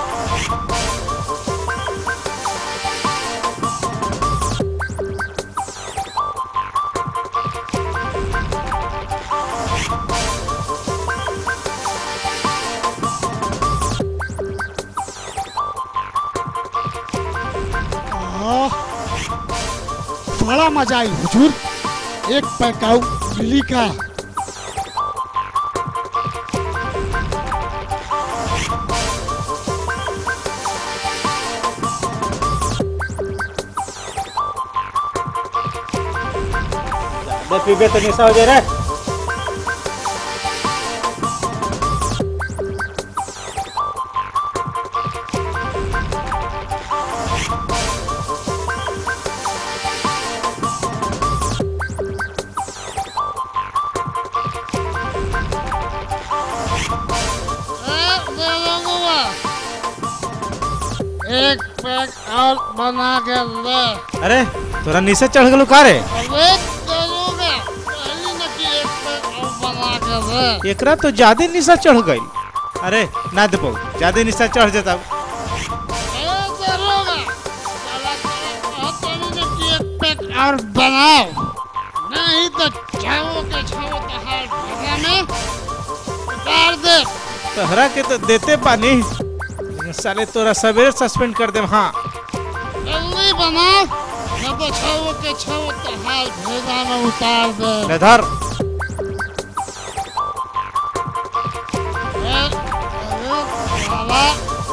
आह, बड़ा मजा आई हुजूर एक पैक आऊ लिली का दे पीबे तो निशा हो जाए रे एक पैक और बना के ले अरे तोरा नीचे चढ़ गलो का रे अबे दरोगा कहली न कि एक पैक और बना के दे एकरा तो ज्यादा निशा चढ़ गई अरे ना देबो ज्यादा निशा चढ़ जाता ए दरोगा चला चला कहली न कि एक पैक और बनाओ नहीं तो छाओ के छाओ तो हाल भेजा में उतार दे तहरा के तो देते पानी लेकिन साले तोरा सवेरे सस्पेंड कर देम हाँ जल्दी बनाओ न तो छाओ के छाओ तो हाल भेजा में उतार दे ले धर ए, अरे साला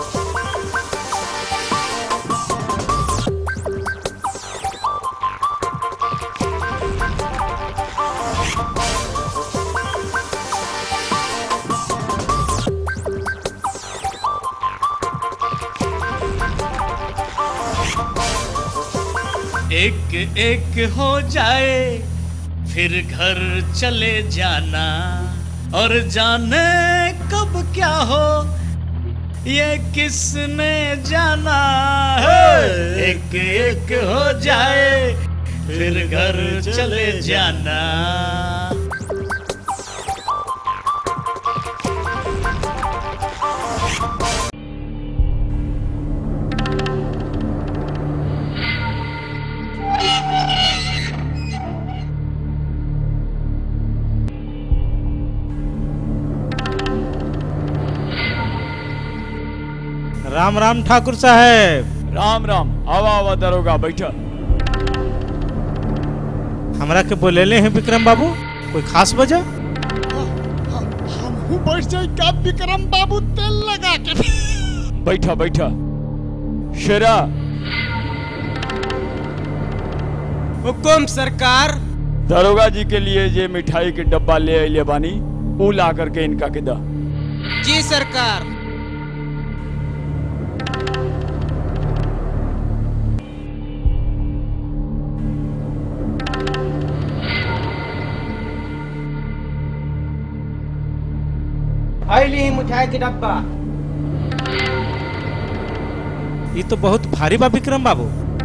एक एक हो जाए फिर घर चले जाना और जाने कब क्या हो ये किसने जाना है एक एक हो जाए फिर घर चले जाना राम राम ठाकुर साहब राम राम आवा आवा दरोगा बैठा हमरा के बोलेले हैं विक्रम बाबू कोई खास वजह हमहू बैठ जाए का विक्रम बाबू तेल लगा के बैठा बैठा शेरा हुकुम सरकार दरोगा जी के लिए ये मिठाई के डब्बा ले अइले बानी ऊ ला करके इनका के दा जी सरकार आइली मिठाई के डब्बा ये तो बहुत भारी बा विक्रम बाबू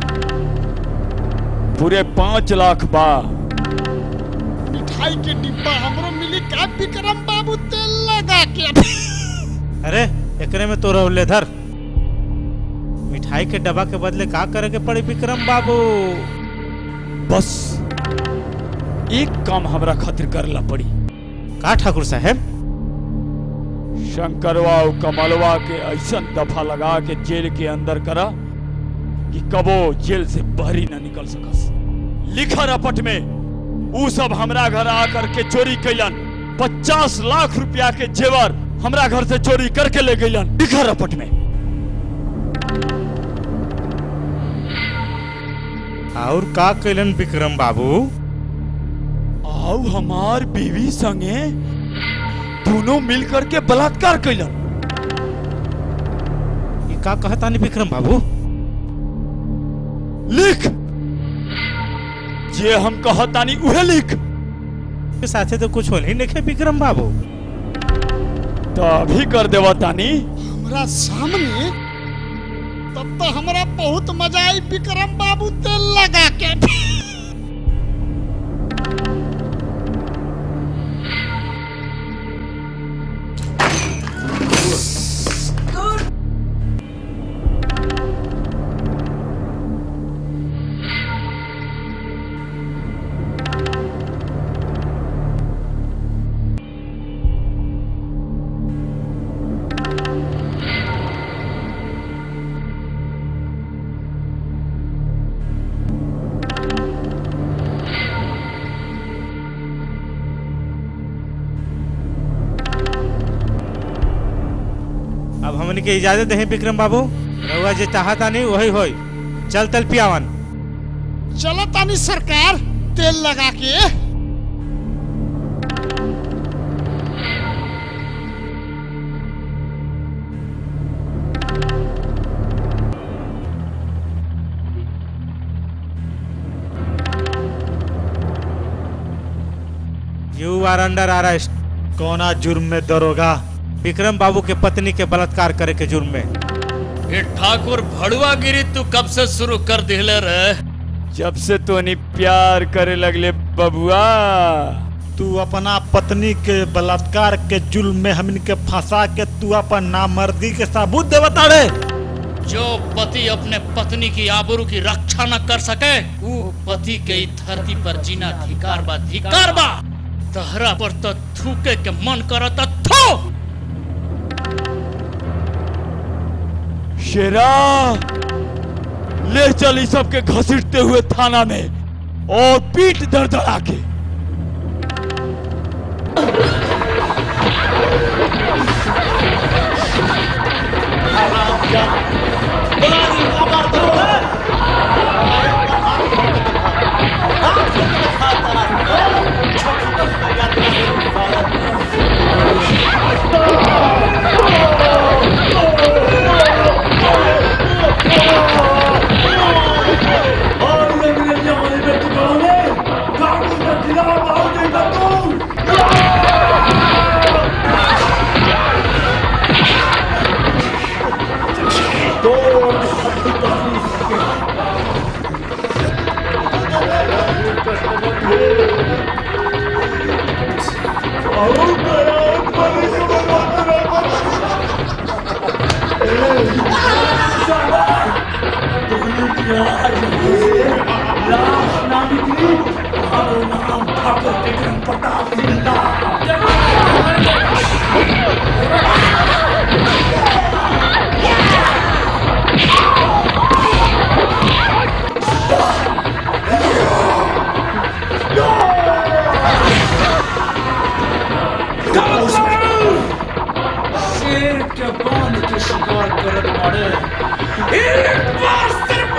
पूरे पाँच लाख बा मिठाई के डिब्बा हमरो मिली का विक्रम बाबू तेल लगा के अरे एकरे में तो रौले धर मिठाई के डब्बा के बदले का करे के पड़ी विक्रम बाबू बस एक काम हमरा खातिर करला पड़ी का ठाकुर साहब शंकरवा और कमलवा के ऐसा दफा लगा के जेल के अंदर करा कि कबो जेल से बहरी न निकल सकस लिखा रपट में ऊ सब हमरा घर आकर के चोरी कैलन पचास लाख रुपया के जेवर हमरा घर से चोरी करके ले गईलन लिखा रपट में और का कैलन विक्रम बाबू आओ हमार बीवी संगे दोनों मिलकर के बलात्कार कैलन ये का कहतानी विक्रम बाबू लिख जे हम कहतानी उहे लिख के साथे तो कुछ होल ही नहीं विक्रम बाबू तो अभी कर देवा तानी हमरा सामने तब तो हमरा बहुत मजा आई विक्रम बाबू तेल लगा के अब हमन के इजाजत दे विक्रम बाबू रउआ जे चाहता नहीं वही होई चल तल पियावन चलो तानी सरकार तेल लगा के यू आर अंडर अरेस्ट कोना जुर्म में दरोगा विक्रम बाबू के पत्नी के बलात्कार करे के जुर्म में ये ठाकुर भड़ुआ गिरी तू कब से शुरू कर दिले रे जब से तोनी प्यार करे लगले बबुआ तू अपना पत्नी के बलात्कार के जुल्म में हमन के फंसा के तू अपन नामर्दी के सबूत दे बता रे जो पति अपने पत्नी की आबरू की रक्षा न कर सके वो पति के ई धरती पर जीना धिकार बा धिकार बा तहरा पर तो थूके के मन करत थू शेरा ले चल इस सबके घसीटते हुए थाना में और पीठ दरदरा के शेर के बांध के शिकार करत मारे एक बार सिर्फ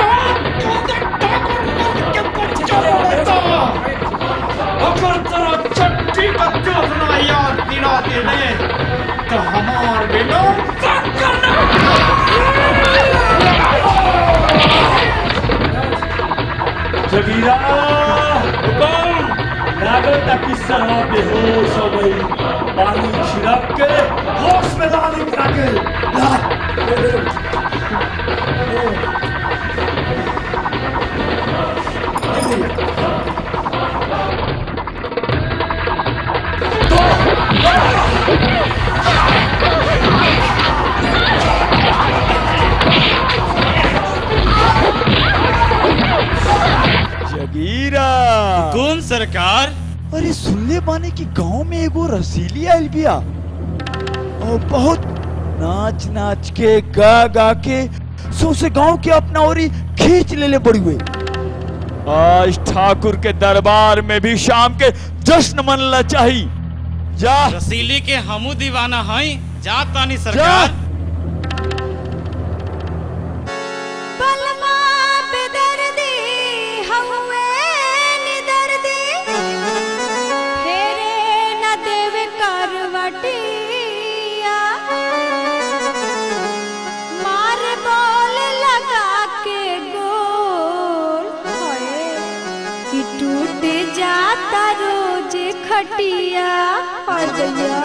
अगर तेरा चट्टी का चौथना याद दिला देने तो हमार बिना जगीरा हुकुम लागत कि सरवा बेहोश हो गई पानी छिड़क के होश में ला निकला के ला ले, ले, ले। जगीरा कौन सरकार अरे सुनले बाने कि गांव में एगो रसीली आइल बिया और बहुत नाच नाच के गा गा के सौसे गांव के अपना ओरी खींच लेले बड़ी हुए आज ठाकुर के दरबार में भी शाम के जश्न मनला चाहिए जा रसीली के हमू दीवाना हई जा तानी सरकार बलमा बेदर्दी हउए निदर्दी फेरे न देवे करवटिया मार बोल लगा के गोल होए कि टूट जाता रोज खटिया हदया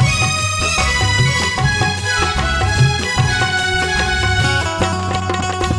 Thank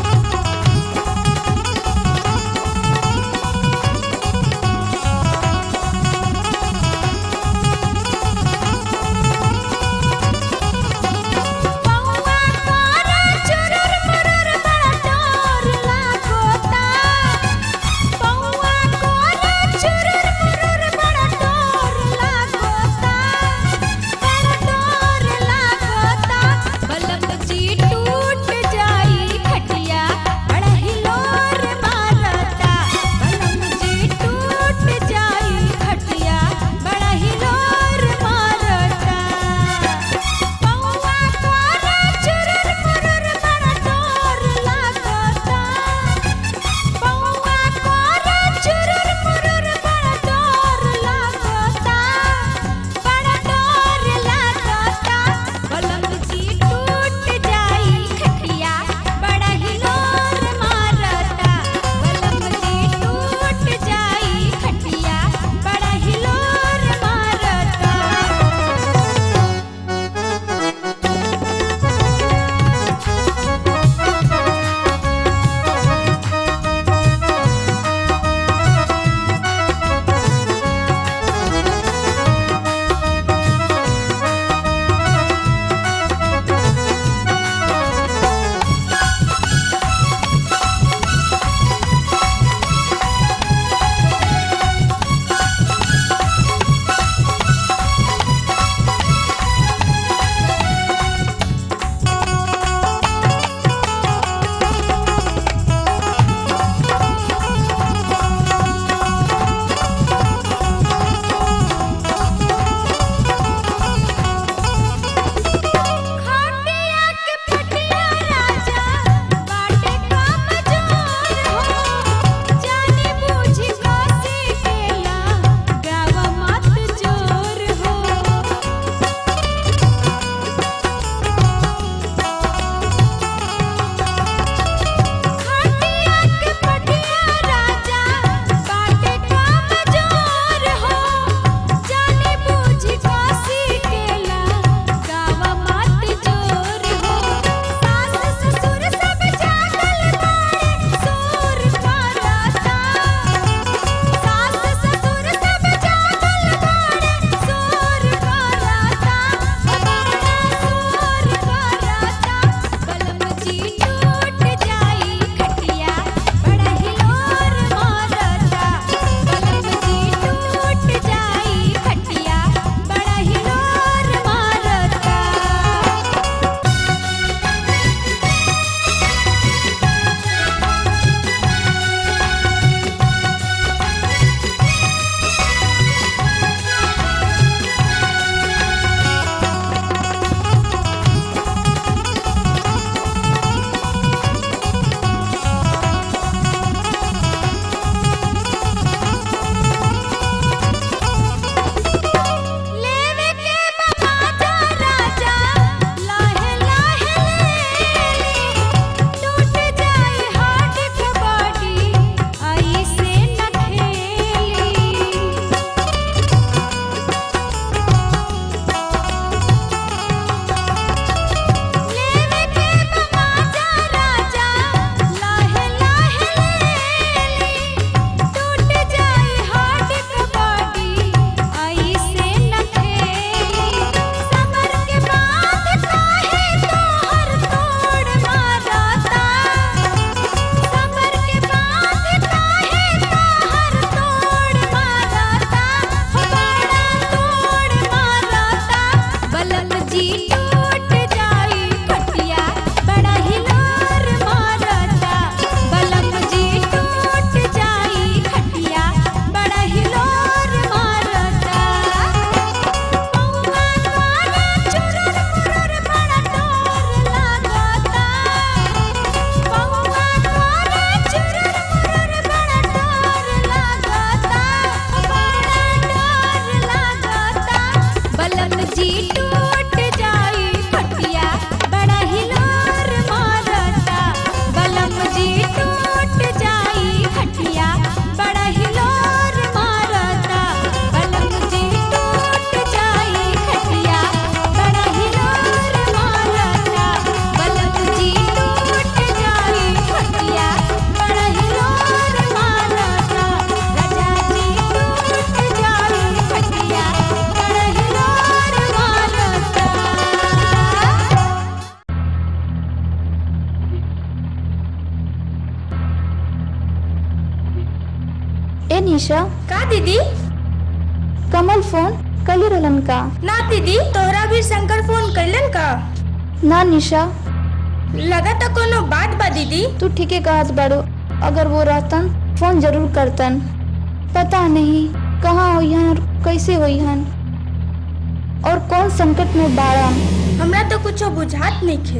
निशा का दीदी कमल फोन कली रहलन का ना दीदी तोहरा भी शंकर फोन कैलन का ना निशा लगा तो कोनो बात बा दीदी तू ठीके कहत बाड़ू अगर वो रहतन फोन जरूर करतन पता नहीं कहाँ होइहन और कैसे होइहन और कौन संकट में बाड़न हमरा तो कुछ बुझात नहीं खे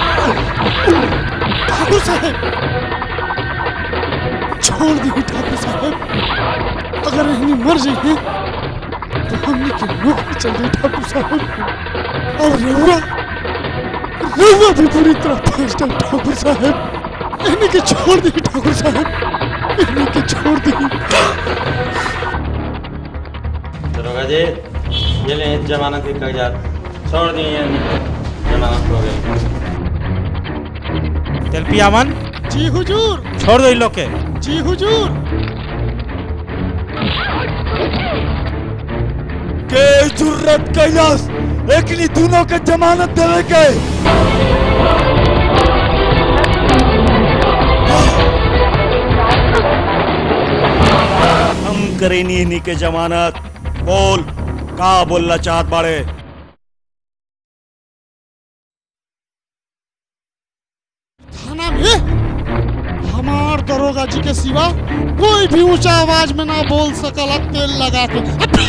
ठाकुर साहब छोड़ दी ठाकुर साहब अगर हमने मर जाए तो हमने की नौकरी चल गई ठाकुर साहब और रउआ रउआ भी पूरी तरह फंस गए ठाकुर साहब इन्हें के छोड़ दी ठाकुर साहब इन्हें के छोड़ दी दरोगा जी ये ले जमानत के कागजात छोड़ दिए ये जमानत हो गई तेल पियामन जी हुजूर छोड़ दो इन लोग के जी हुजूर के जुर्रत कैलाश एकनी दोनों के जमानत देवे के हम करेनी इन्हीं के जमानत बोल का बोलना चाहत बाड़े थाना में हमार दरोगा जी के सिवा कोई भी ऊंचा आवाज में ना बोल सकला तेल लगा के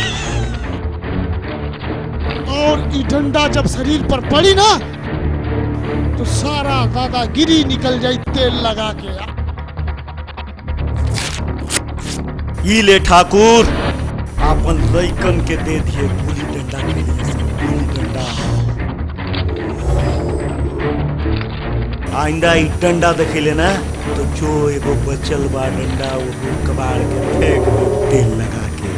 और ई डंडा जब शरीर पर पड़ी ना तो सारा दादागिरी निकल जाई तेल लगा के ई ले ठाकुर आपन लइकन के दे दिए गुली डंडा के लिए सब गुली डंडा आइंदा ई डंडा देखेले ना तो जो एगो बचल बा डंडा वो कबाड़ के फेंक दे तेल लगा के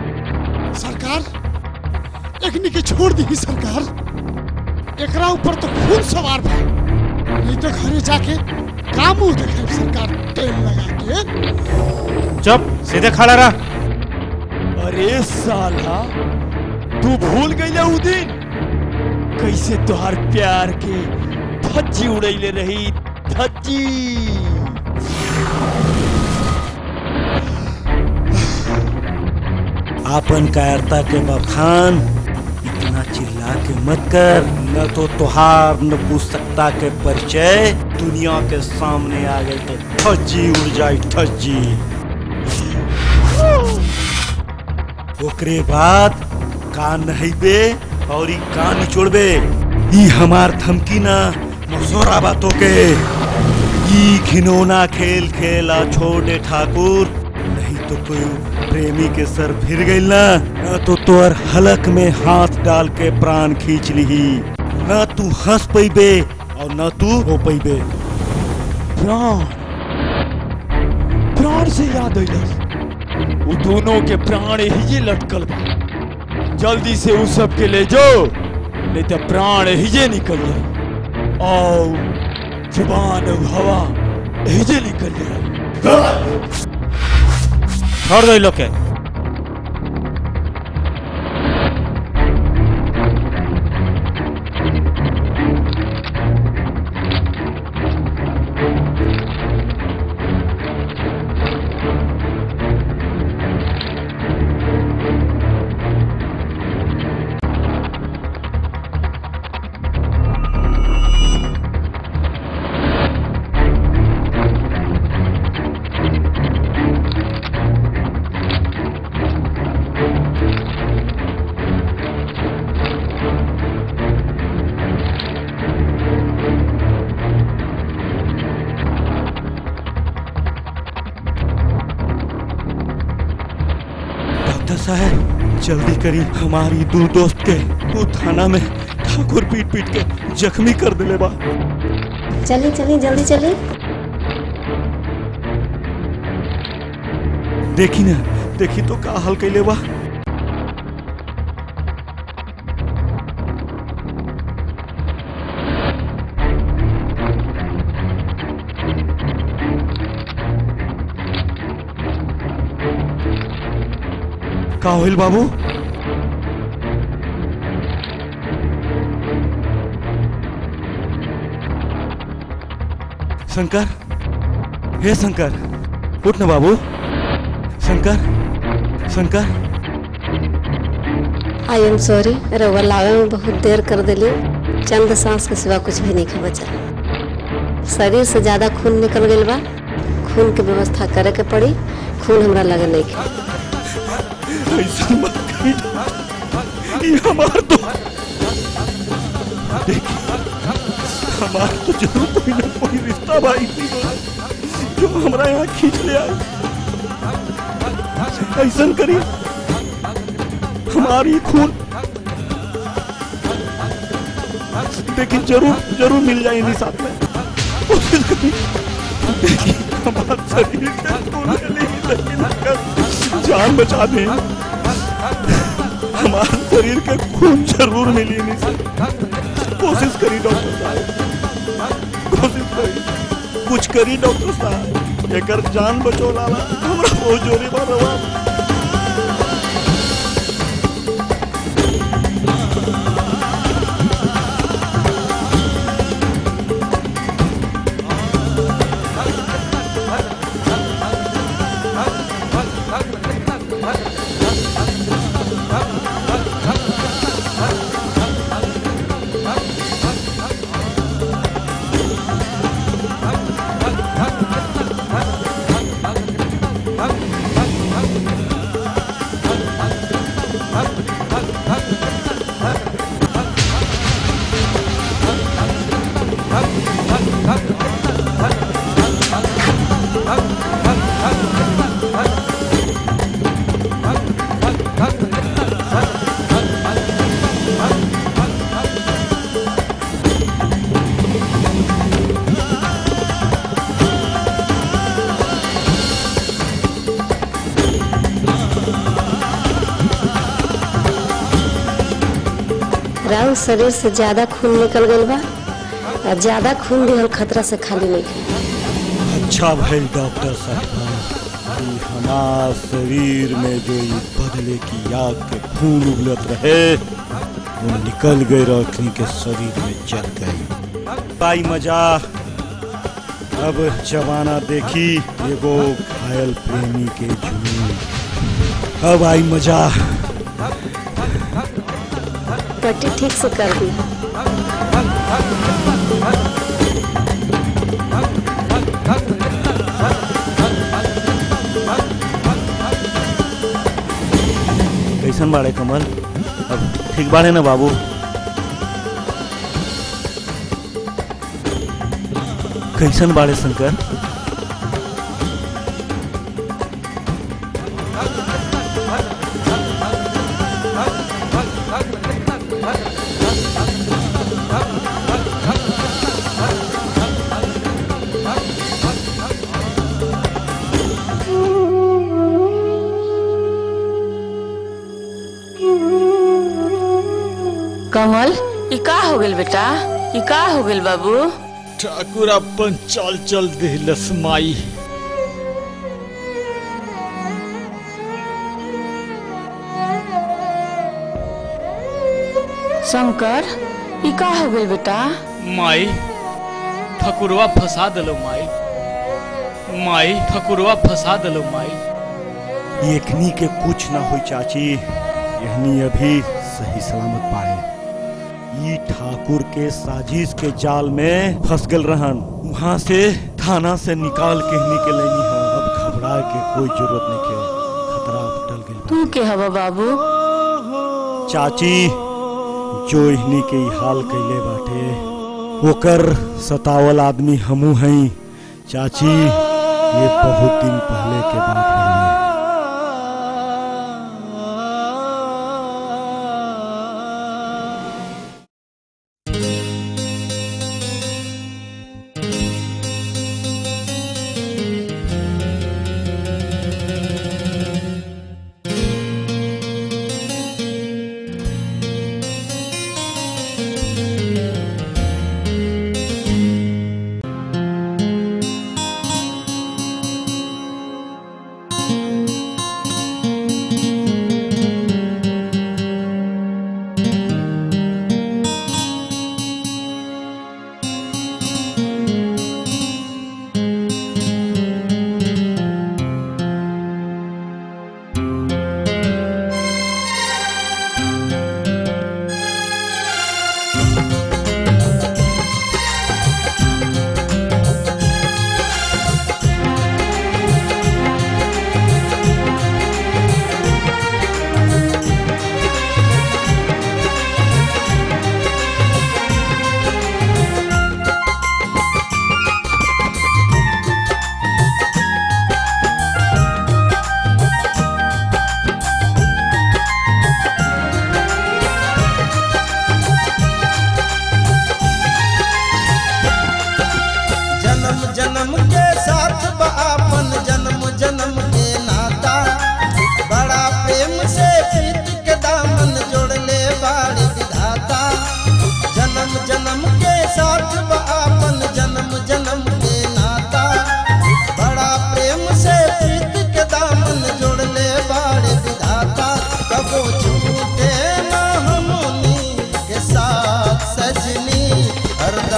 सरकार एकनी के छोड़ दी सरकार एकरा ऊपर तो खून सवार बा नहीं तो घरे जाके का मुंह देखे सरकार तेल लगा के चुप सीधे खड़ा रह अरे साला तू भूल गई उ दिन कैसे तुहार प्यार के धज्जी उड़ैले रही धज्जी आपन कायरता के बखान इतना चिल्ला के मत कर न तो तुहार न पुस्तकता के परिचय दुनिया के सामने आ गए तो ठज्जी उड़ जाए ठज्जी ओकरे बाद कान नहैबे और ई कान निचोड़बे ई हमार धमकी ना मसोरा बातों के ई घिनौना खेल खेला छोड़े ठाकुर नहीं तो कोई प्रेमी के सर फिर गई ना न तो तोर हलक में हाथ डाल के प्राण खींच ली न तू हंस पैबे और न तू रो पैबे प्राण प्राण से याद अइलस उ दोनों के प्राण हिजे लटकल बा जल्दी से उ सब के ले जाओ नहीं तो प्राण हिजे निकल जाए और जुबान और हवा हिजे निकल जाए छोड़ दो इन लोग के डॉक्टर साहब जल्दी करी हमारी दो दोस्त के वो थाना में ठाकुर पीट पीट के जख्मी कर दिले बा चली चली जल्दी चली देखी ना देखी तो का हाल कैले बा का होइल बाबू शंकर हे शंकर उठ ना बाबू Shankar Shankar Shankar I am sorry रउआ लावे में बहुत देर कर दिली चंद सांस के सिवा कुछ भी नहीं के बचा शरीर से ज्यादा खून निकल गई बा खून के व्यवस्था करे के पड़ी खून हमरा लगे नहीं के ऐसा मत कही ये हमार तो देखिए हमार तो जरूर कोई ना कोई रिश्ता भाई थी जो हमारा यहाँ खींच ले आए ऐसा करी हमारी खून लेकिन जरूर जरूर मिल जाए इन्हीं साथ में कोशिश करी देखिए हमारे शरीर के खून के लिए लेकिन अगर जान बचा दें हमारे शरीर के खून जरूर मिली नहीं से कोशिश करी डॉक्टर साहब कोशिश करी कुछ करी डॉक्टर साहब एकर जान बचो लाला हमरा बहुत जोरी बा रवा राउर शरीर से ज्यादा खून निकल गई बा और ज्यादा खून भी हम खतरा से खाली नहीं के अच्छा भइल डॉक्टर साहब कि हमार शरीर में जो ये बदले की आग के खून उगलत रहे वो निकल गए रखनी के शरीर में चल गई पाई मजा अब जमाना देखी एगो घायल प्रेमी के जुनून अब आई मजा पट्टी ठीक से कर दी कैसन बाड़े कमल अब ठीक बाड़े ना बाबू कैसन बाड़े शंकर कमल ई का हो गेल बेटा ई का हो गेल बाबू ठाकुर अपन चाल चल दिलस माई शंकर ई का हो गेल बेटा माई ठकुरवा फंसा दिलो माई माई ठकुरवा फंसा दिलो माई एकनी के कुछ ना हो चाची यहनी अभी सही सलामत पाए ई ठाकुर के साजिश के जाल में फंस गल रहन वहाँ से थाना से निकाल के ही निकल लेनी है अब घबराए के कोई जरूरत नहीं के खतरा अब टल गई तू के हवा बाबू चाची जो इहनी के ई हाल कैले बाटे ओकर सतावल आदमी हमू हई चाची ये बहुत दिन पहले के बात है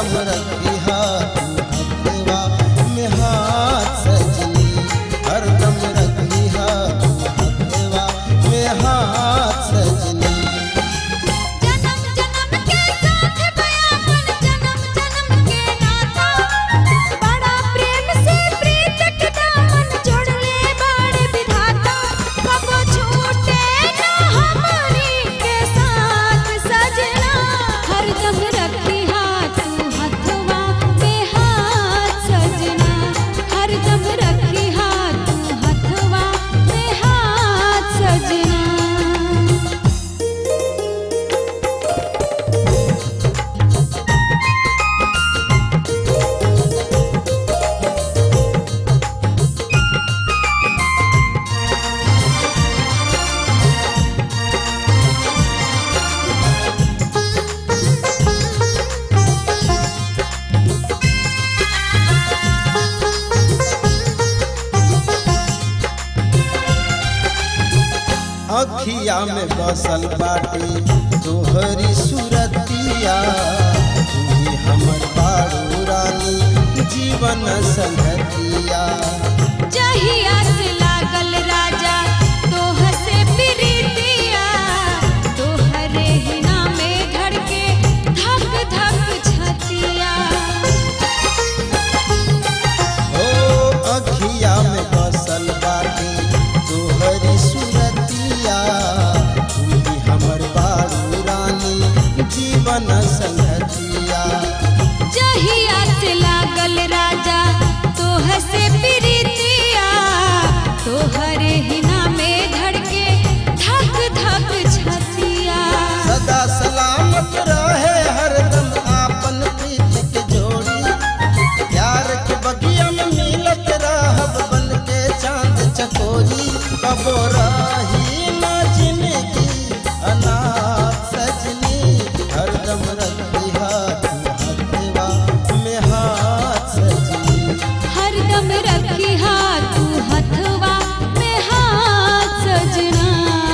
हरदम रखी हाथ हथवा में हाथ सजनी हरदम रखी हाथ हथवा में हाथ सजनी बड़ा प्रेम से प्रीत के दामन जोड़ले बाड़े विधाता कबो छूटे ना हमनी के साथ सजना हरदम रखी हाथ हथवा में हाथ सजना हरदम रखी हाथ हथवा में हाथ सजना अखिया में बसल बाटे तोहरी सूरतिया तू ही हमर बारू रानी जीवन संगतिया जहिया से लागल राजा तोहर से प्रीतिया तोहरे ही नामे धड़के धक धक छतिया ओ अखिया में बसल बाटे तोहरी सूरतिया तू ही हमर बारू रानी जीवन संगतिया जहिया से लागल राजा तोहर से प्रीतिया तोहरे ही नामे धड़के धक धक छतिया सदा सलामत रहे हरदम आपन प्रीत के जोड़ी प्यार के बगिया में मिलत रहब बन के चांद चकोरी कबो रही ना जिंदगी अनाथ सजनी हरदम रखी हाथ हथवा में हाथ सजनी हरदम रखी हाथ हथवा में हाथ सजना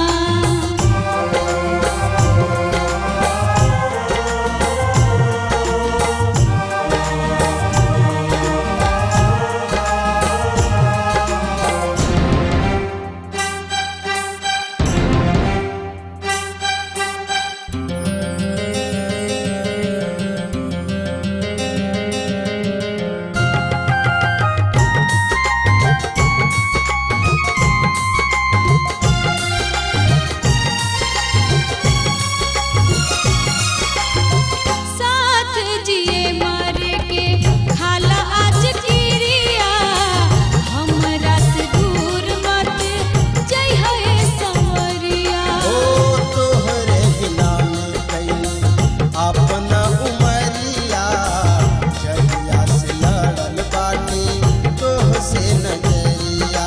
साथ जिए मरे के खाला आज किरिया हमरा से दूर मत जय है संवरिया ओ तोहरे बिना में कैली अपना उमरिया जहिया से लड़ल बाटे तोह से नजरिया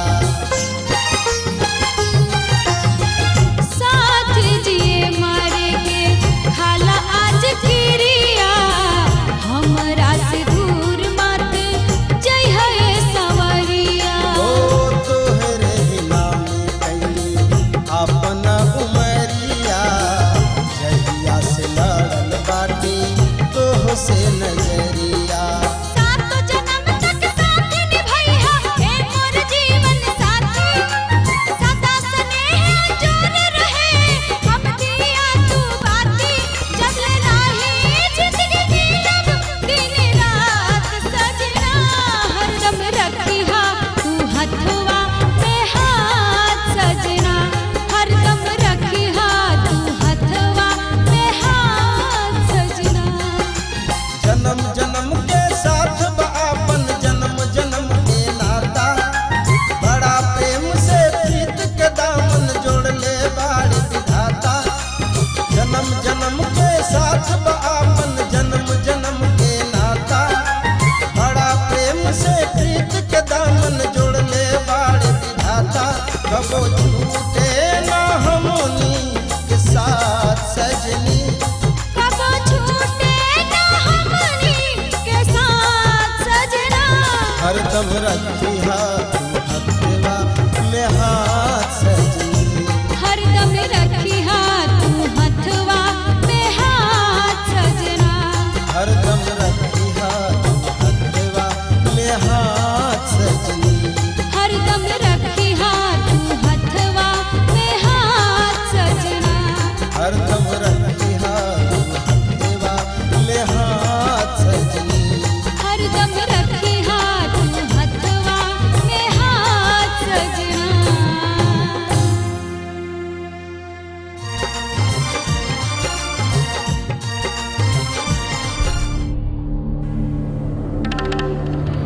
साथ जिए मरे के खाला आज किरिया हमरा से दूर मत जय है संवरिया ओ तोहरे बिना में कैली अपना उमरिया जहिया से लड़ल बाटे तोह से नजरिया सातो जन्म तक साथ निभैहा हे मोर जीवन साथी सदा स्नेह जोर रहे हम दिया तू बाती जब ले राही जिंदगी जीलब दिन रात सजना हरदम रखी हा तू हथवा में हाथ सजना हरदम रखी हा तू हथवा में हाथ सजना जन्म जन्म के साथ बा अपन जन्म जन्म के नाता बड़ा प्रेम से प्रीत के दामन जोड़ ले बाड़ी विधाता जन्म जन्म के साथ बा अपन जन्म जन्म के नाता बड़ा प्रेम से प्रीत के दामन जोड़ ले बाड़ी विधाता कबो छूटे ना हमनी के साथ सजनी कबो छूटे ना हमनी के साथ सजना हरदम रखी हाथ हथवा में हाथ सजनी हरदम रखी हाथ हथवा में हाथ सजना हरदम रखी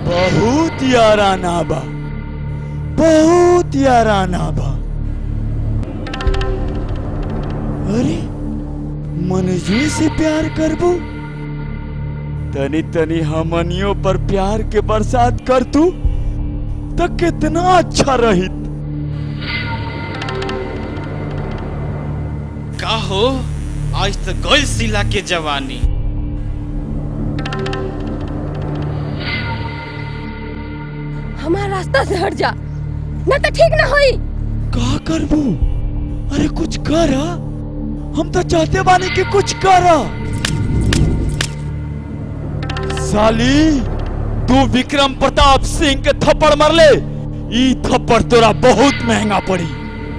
बहुत याराना बा बहुत याराना बा अरे मनजुए से प्यार करबू तनी तनी हमनियों पर प्यार के बरसात कर तू तो कितना अच्छा रही का हो आज तो गल सिला के जवानी हमारा रास्ता से हट जा न तो ठीक ना होई का करबू अरे कुछ कर हा? हम तो चाहते बानी कि कुछ कर हा। साली तू विक्रम प्रताप सिंह के थप्पड़ मार ले ई थप्पड़ तोरा बहुत महंगा पड़ी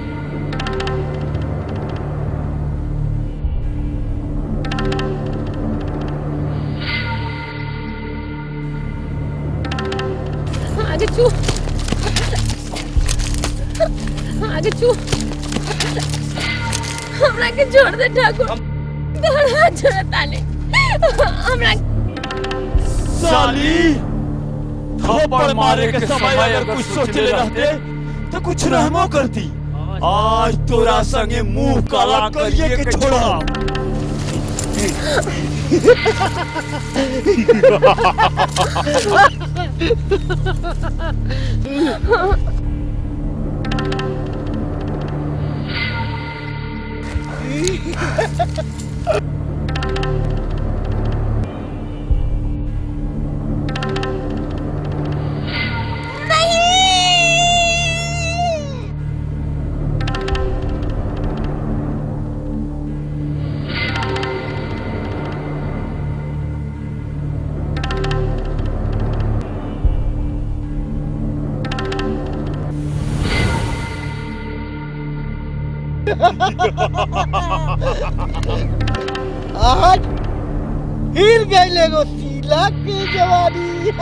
आगे चू आगे चू हमरा के छोड़ दे ठाकुर तोहर हाथ छोड़ ताले हमरा साली थप्पड़ मारे के समय अगर कुछ सोचले रहते तो कुछ रहमो करती आज तोरा संगे मुंह काला करिए के छोड़ा आज हिल गई एगो सीला के जवानी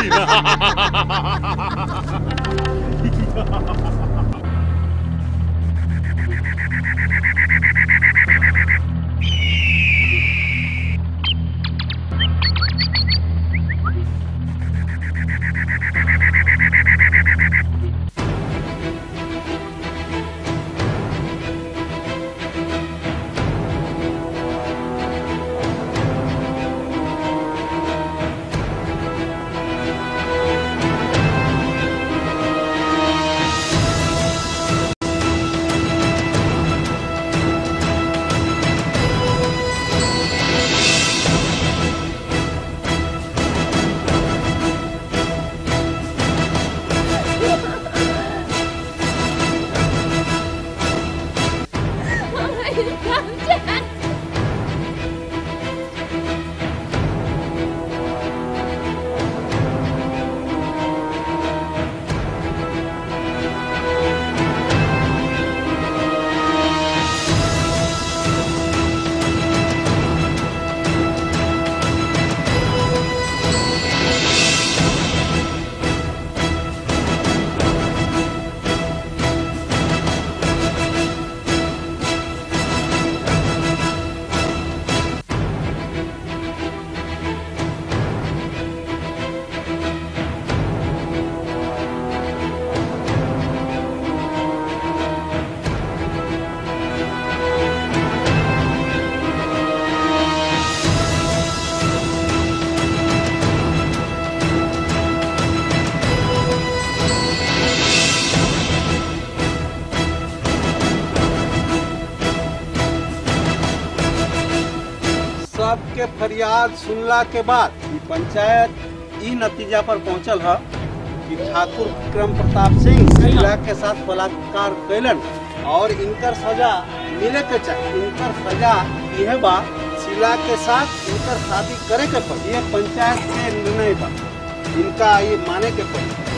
सबके फरियाद सुनला के बाद ई पंचायत ई नतीजा पर पहुंचल है कि ठाकुर विक्रम प्रताप सिंह महिला के साथ बलात्कार कैलन और इनकर सजा मिले के चाहिए इनकर सजा यह बा शीला के साथ इनकर शादी करे के पड़ी ये पंचायत के निर्णय बा इनका ये माने के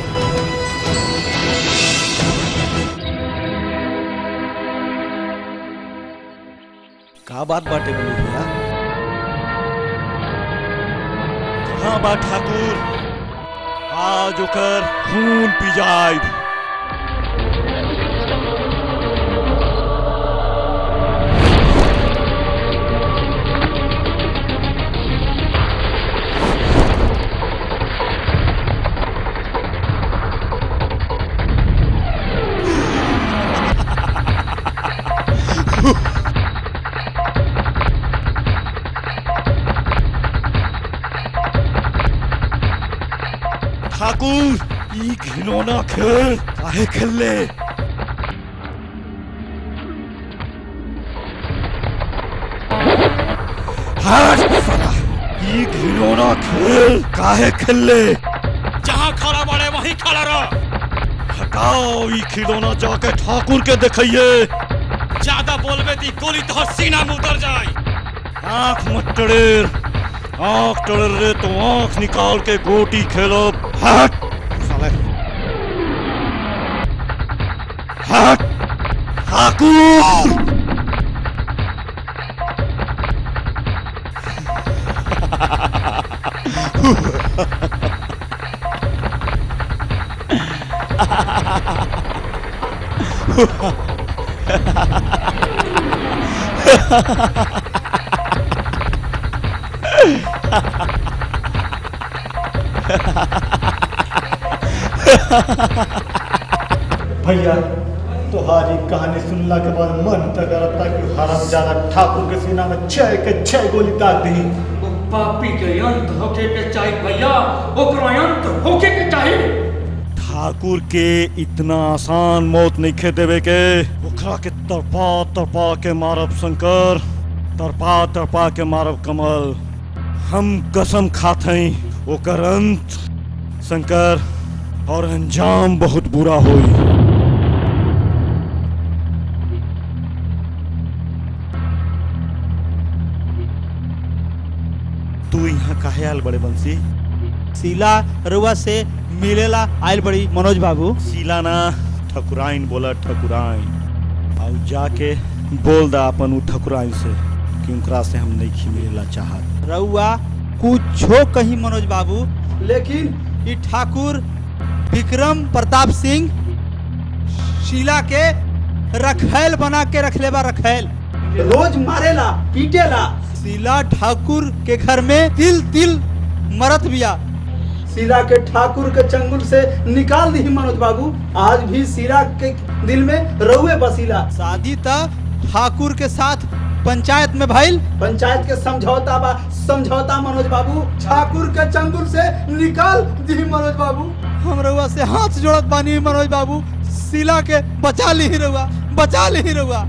पड़ी का बात बाटे बोली भैया कहाँ बा ठाकुर आज ओकर खून पी जाए ठाकुर ई घिनौना खेल काहे खेलले हट साला ई घिनौना खेल काहे खेलले जहाँ खड़ा बड़े वहीं खड़ा रह हटाओ ई खिलौना जाके ठाकुर के दिखाइए ज्यादा बोलबे ती गोली तो सीना में उतर जाए आंख मत टड़ेर आंख टड़ेर रे तो आंख निकाल के गोटी खेलो हट साले हट ठाकुर भैया तुम्हारी कहानी सुनला के बाद मन तक करता कि हरम ज्यादा ठाकुर के सीना में छह के छह गोली दाग दी पापी के अंत होके के चाहिए भैया ओकरो अंत होके के चाहिए ठाकुर के इतना आसान मौत नहीं खे देवे के ओकरा के तरपा तरपा के मारब शंकर तरपा तरपा के मारब कमल हम कसम खात हई ओकर अंत शंकर और अंजाम बहुत बुरा होई तू यहाँ काहे आल बड़े बंसी सीला रुआ से मिलेला आयल बड़ी मनोज बाबू सीला ना ठकुराइन बोला ठकुराइन और जाके बोल दा अपन उ ठकुराइन से कि उनकरा से हम नहीं खिमेला चाहत रउआ कुछो कही मनोज बाबू लेकिन ई ठाकुर विक्रम प्रताप सिंह शीला के रखैल बना के रखले बा रखैल रोज मारेला पीटेला शीला ठाकुर के घर में तिल तिल मरत बिया शीला के ठाकुर के चंगुल से निकाल दी मनोज बाबू आज भी शीला के दिल में रउए बसीला शादी तक ठाकुर के साथ पंचायत में भइल पंचायत के समझौता बा समझौता मनोज बाबू ठाकुर के चंगुल से निकाल दी मनोज बाबू हम रउआ से हाथ जोड़त बानी मनोज बाबू शीला के बचा ली रउआ बचा ली रउआ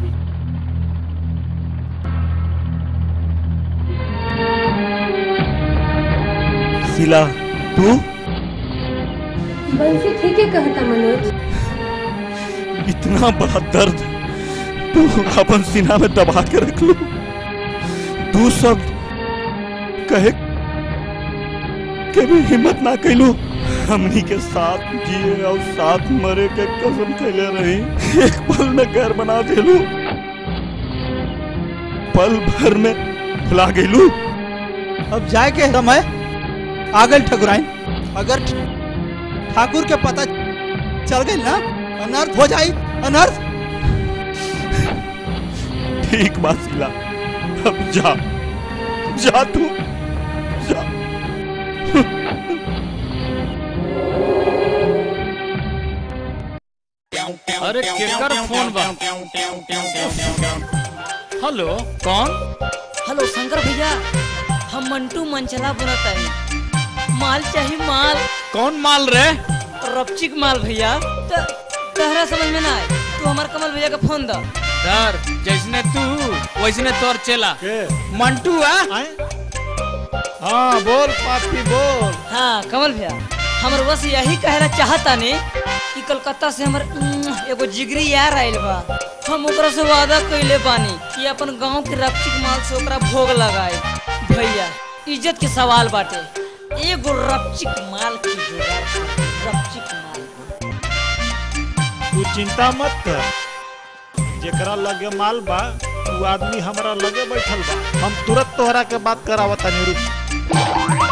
शीला तू बंसी ठीक है कहता मनोज इतना बड़ा दर्द तू अपन सीना में दबा के रख लू तू सब कहे के भी हिम्मत ना कैलू हमनी के साथ जिए और साथ मरे के कसम कैले रही एक पल में घर बना देलू पल भर में भुला गेलू अब जाए के समय आगल ठकुराइन अगर ठाकुर के पता चल गई ना अनर्थ हो जाई अनर्थ ठीक बात शीला अब जा जा तू जा अरे केकर फोन बा हेलो कौन हेलो शंकर भैया हम मंटू मंचला बोलत है माल चाहिए माल कौन माल रे रपचिक माल भैया त तहरा समझ में ना आए तू हमार कमल भैया का फोन द सर जैसने तू वैसने तोर चला मंटू आ हाँ बोल पापी बोल हाँ कमल भैया हमर बस यही कहला चाहता ने कि कलकत्ता से हमर उम्म, एगो जिगरी यार आइल बा हम ओकरा से वादा कइले बानी कि अपन गांव के रपचिक माल से ओकरा भोग लगाए भैया इज्जत के सवाल बाटे एगो रपचिक माल की जुगाड़ कर, रपचिक माल तू चिंता मत कर जेकरा लगे माल बा वो आदमी हमरा लगे बैठल बा हम तुरंत तोहरा के बात करावत तनी रुक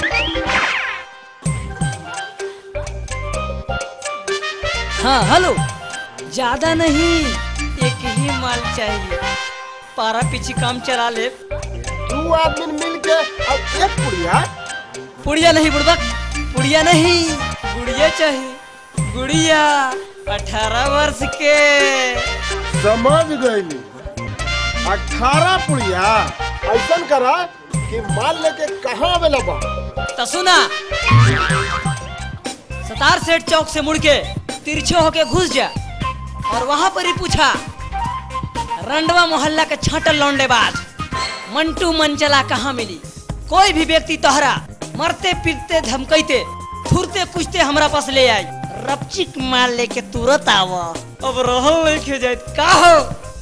हाँ हेलो ज्यादा नहीं एक ही माल चाहिए पारा पीछे काम चला ले दू आदमी मिल के अब एक पुड़िया पुड़िया नहीं बुड़बक पुड़िया नहीं गुड़िया चाहिए गुड़िया अठारह वर्ष के समझ गईली अठारह पुड़िया ऐसा करा कि माल लेके कहाँ आवेला बा तो सुना सतार सेठ चौक से मुड़ के तिरछे होके घुस जा और वहां पर ही पूछा रंडवा मोहल्ला के छाटल लौंडेबाज मंटू मंचला कहाँ मिली कोई भी व्यक्ति तोहरा मरते पीटते धमकैते थुरते कुछते हमरा पास ले आई रपचिक माल लेके तुरंत आव अब रहल लेके जाए का हो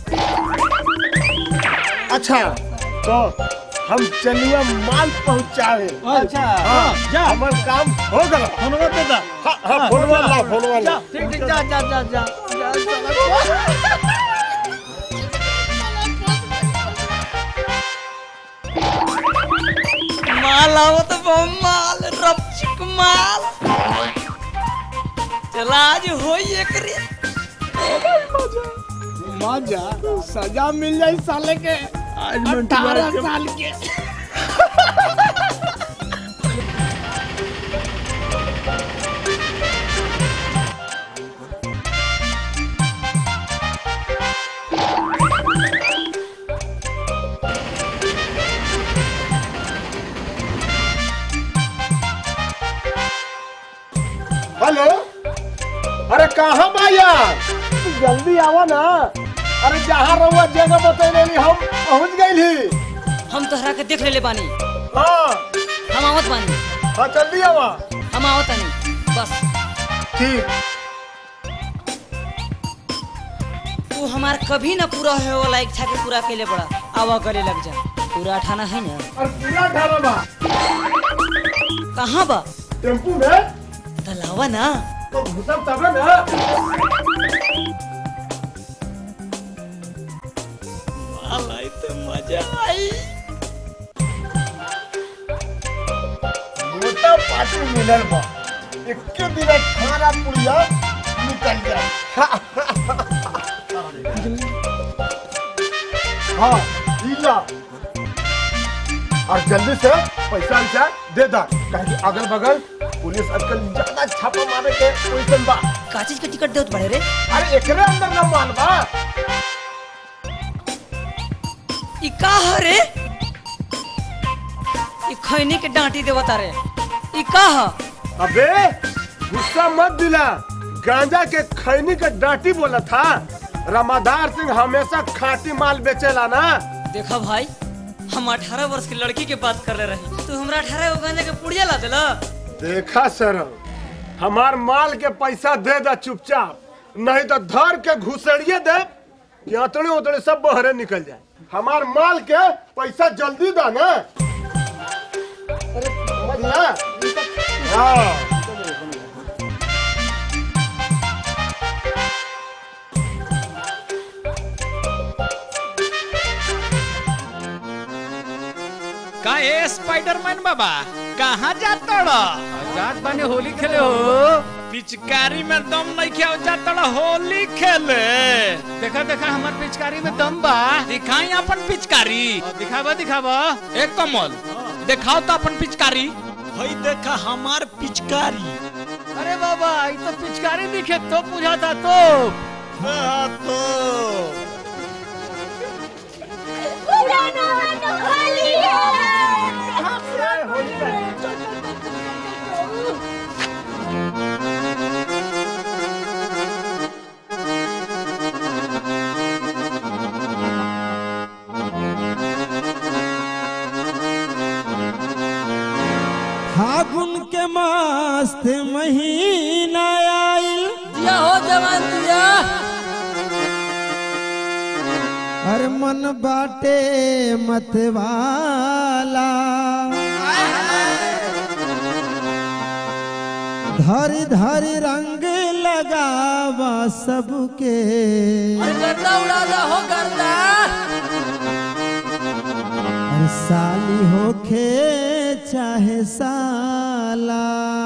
अच्छा तो हम चनुआ माल पहुंचावे अच्छा, हाँ, जा। हमर काम हो गल फोनवा दे दा हाँ हाँ फोनवा ला फोनवा ला जा ठीक ठीक जा जा जा जा जा, चला। माल आवत बा माल रपचिक माल चला आज होई एकरे मजा सजा मिल जाई साले के अठारह साल के हेलो अरे कहाँ बा यार तू जल्दी आवा ना अरे जहाँ रहुआ जगह बतैले ली हम पहुँच गई हम तोहरा के देख लेले बानी हाँ हम आवत बानी हाँ जल्दी आवा हम आवत बानी बस ठीक तू हमार कभी ना पूरा होए वाला इच्छा के पूरा कैले पड़ा आवा करे लग जा पूरा ठाना है ना और पूरा ढाबा बा कहाँ बा टेम्पू में तलावा ना तो घुसब तबे ना आई तो मजा आई मोटा पार्टी मिलल बा इक्के दिन खाना पुड़िया निकल जाए हाँ इला और जल्दी से पैसा वैसा दे दा कहे कि अगल बगल पुलिस आजकल ज्यादा छापा मारे के पोजीशन बा का चीज के टिकट देत बड़े रे अरे एकरे अंदर न माल बा ई का ह रे ई खैनी के डांटी देवता रे ई का ह अबे गुस्सा मत दिला गांजा के खैनी के डांटी बोला था रमादार सिंह हमेशा खाटी माल बेचेला ना देखा भाई हम 18 वर्ष की लड़की के बात कर ले रहे तू हमरा 18 गो गांजा के पुड़िया ला देला देखा सर हमार माल के पैसा दे दा चुपचाप नहीं तो धर के घुसड़िए दे कि अतड़े उतड़े सब बहरे निकल जाए हमार माल के पैसा जल्दी दा ना अरे समझला हाँ का ए स्पाइडरमैन बाबा कहाँ जाता जात बानी होली खेले हो पिचकारी में दम नहीं क्या जाता होली खेले देखा देखा हमार पिचकारी में दम बा दिखाई अपन पिचकारी दिखावा दिखावा एक कमल दिखाओ तो अपन पिचकारी हई देखा हमार पिचकारी अरे बाबा ये तो पिचकारी दिखे तो बुझाता तो हाँ तो फागुन के मस्त महीना आइल दिया हो जवान दिया अरे मन बाटे मतवाला धरी धरी रंग लगावा सबके गर्दा उड़ा दा हो गर्दा अरे साली होखे चाहे साला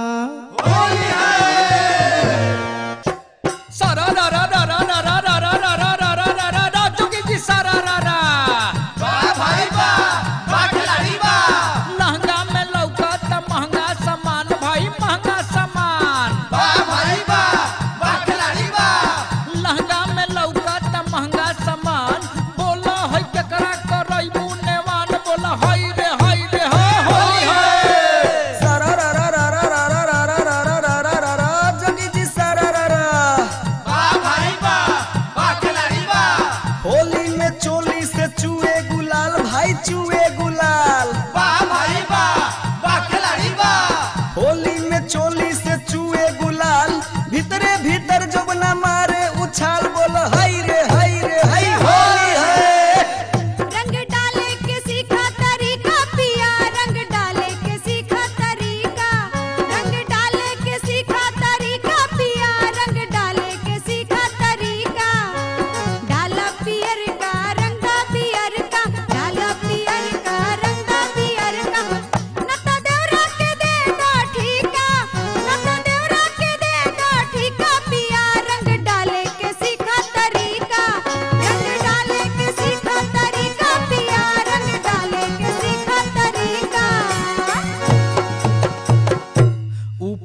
सारा रा रा रा रा रा रा रा रा रा रा रा रा रा रा जोगी जी सारा रा रा वाह भाई वाह वाह खिलाड़ी वाह लहंगा में लौका त महंगा सामान भाई महंगा सामान वाह भाई वाह वाह खिलाड़ी वाह लहंगा में लौका त महंगा सामान बोला है केकरा करई मुनेवान बोला हाय रे हाय रे हो होली है सारा रा रा रा रा रा रा रा रा रा रा रा रा रा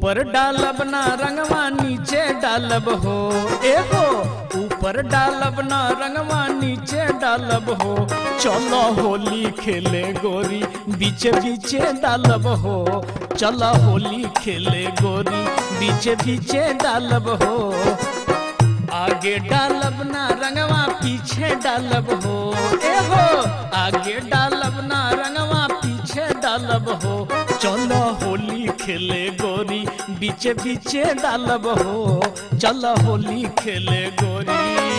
ऊपर डालब ना रंगवा नीचे डालब हो एगो ऊपर डालब ना रंगवा नीचे डालब हो चलो होली खेले गोरी बीचे बीचे डालब हो चलो होली खेले गोरी बीचे बीचे डालब हो आगे डालब ना रंगवा पीछे डालब हो एगो आगे डालब ना रंगवा पीछे डालब हो चलो होली खेले गोरी बीचे बीचे डालब हो चलो होली खेले गोरी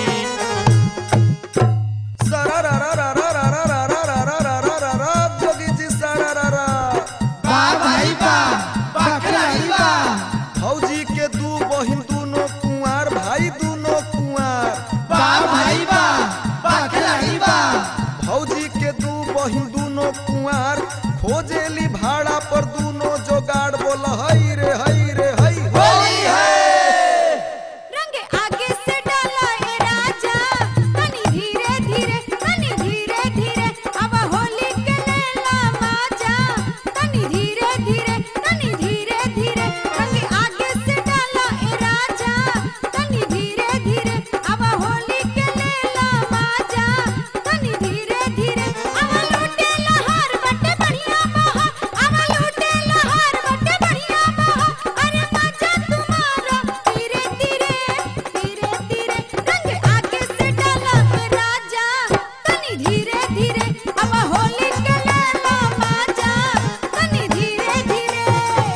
जोगी जी सरारा बा भाई बा बा खिलाड़ी बा फौजी के दू बहिन दूनो कुंवार भाई दूनो कुंवार बा भाई बा बा खिलाड़ी बा फौजी के दू बहिन दूनो कुंवार खोजेली भाड़ा पर दूनो जोगाड़ बोल हई रे हई रे हई होली है रंग आगे से डाला ए राजा तनी धीरे धीरे तनी धीरे धीरे अब होली के लेला माजा तनी धीरे धीरे तनी धीरे धीरे रंग आगे से डाला ए राजा तनी धीरे धीरे अब होली के लेला माजा तनी धीरे धीरे अब लूटे लहर बटे बढ़िया बहा अब लूटे लहर बटे बढ़िया बहा अरे माजा तुम्हारा धीरे धीरे धीरे धीरे रंग आगे से डाला ए राजा तनी धीरे धीरे अब होली के लेला माजा तनी धीरे धीरे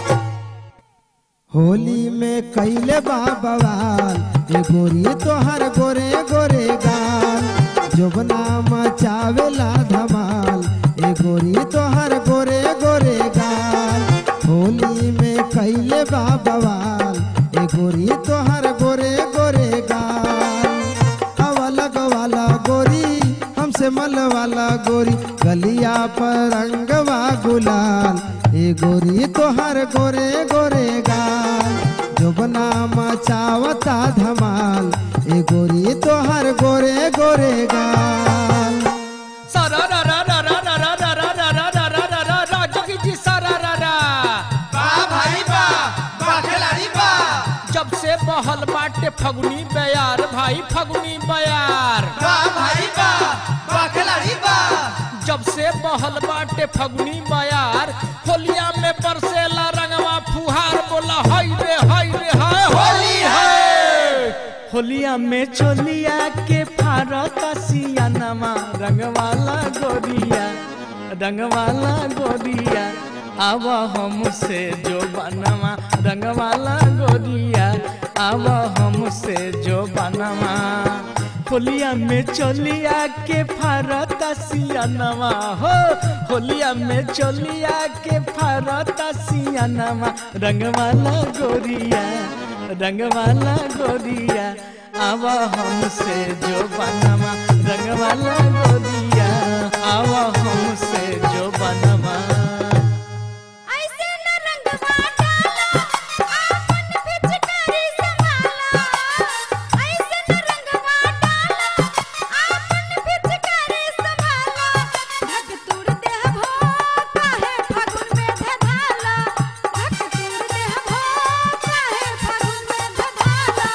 होली में कैले बा बवाल ए गोरी तोहर गोरे गोरे गाल जोबना मचावेला धमाल ए गोरी तोहर गोरे गोरे गाल होली में कैले बा बवाल ए गोरी तोहर गोरे गोरे गाल अवलग वाला गोरी हमसे मल वाला गोरी गलिया पर रंगवा गुलाल ए गोरी तोहर गोरे गोरे गाल जोबना मचावता धमाल ए गोरी तोहर गोरे गोरे गाल सारा रा रा रा रा रा रा रा रा रा रा रा रा रा रा रा जोगी जी सारा रा रा बा भाई बा बा खिलाड़ी बा जब से बहल बाटे फगुनी बयार भाई फगुनी बयार बा भाई बा बा खिलाड़ी बा जब से बहल बाटे फगुनी बयार होलिया में बरसेला रंगवा फुहार बोला हाय रे हाय रे हाय होली है होलिया में चोलिया के फारत सियानमा रंगवाला गोरिया रंगवाला गोरिया आव हमसे जो बनवा रंगवाला गोरिया आव हमसे जो बनवा होलिया में चोलिया के फारत सियानवा हो होलिया में चोलिया के फारत सियानवा रंगवाला गोरिया रंगवाला गोरिया आवा हमसे जो बनवा रंगवाला गोरिया आवा हमसे जो बनवा ऐसे न रंगवा डाला आपन पिचकारी संभाला ऐसे न रंगवा डाला आपन पिचकारी संभाला धक तुर देह भो काहे फागुन में धधाला धक तुर देह भो काहे फागुन में धधाला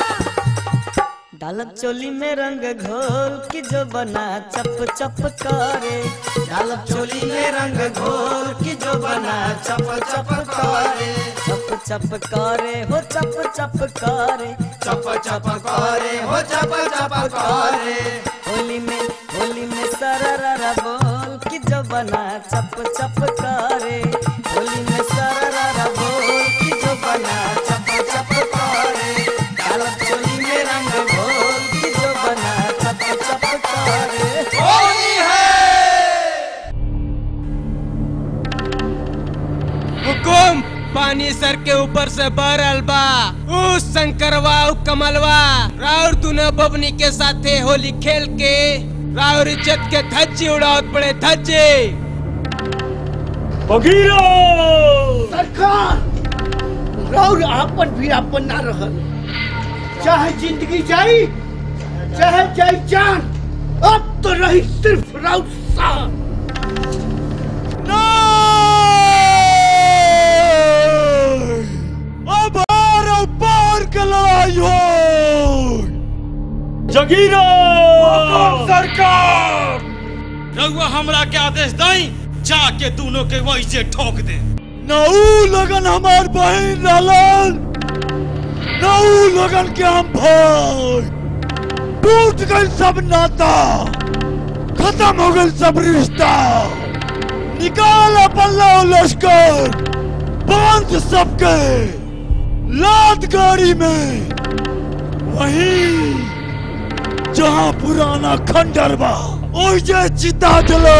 डालब चोली में रंग घोल की जो बना चप चप करे डालब चोली में रंग घोल की जो बना चप चप करे चप चप करे हो चप चप करे चप चप करे हो चप चप करे होली में होली में सररा बोल की जो बना चप चप करे होली में सररा बोल की जो बना चप चप करे डालब चोली में रंग घोल की जो बना चप चप करे होली है हुकुम पानी सर के ऊपर से बरल बा ऊ शंकरवा ऊ कमलवा राउर दुनो बबनी के साथे होली खेल के राउर इज्जत के धज्जी उड़ावत पड़े धज्जी बगीरो सरकार राउर आपन भी आपन ना रहल चाहे जिंदगी जाई चाहे जाई जान अब तो रही सिर्फ राउर साथ अब जगीरा सरकार रघुआ हमरा के आदेश दई जाके दोनों के वही से ठोक दे नऊ लगन हमार बहन रहलन नऊ लगन के हम भाई टूट गई सब नाता खत्म हो गई सब रिश्ता निकाल अपन लाओ लश्कर बांध सबके लाद गाड़ी में वहीं जहां पुराना खंडर बा ओइजे चिता जलो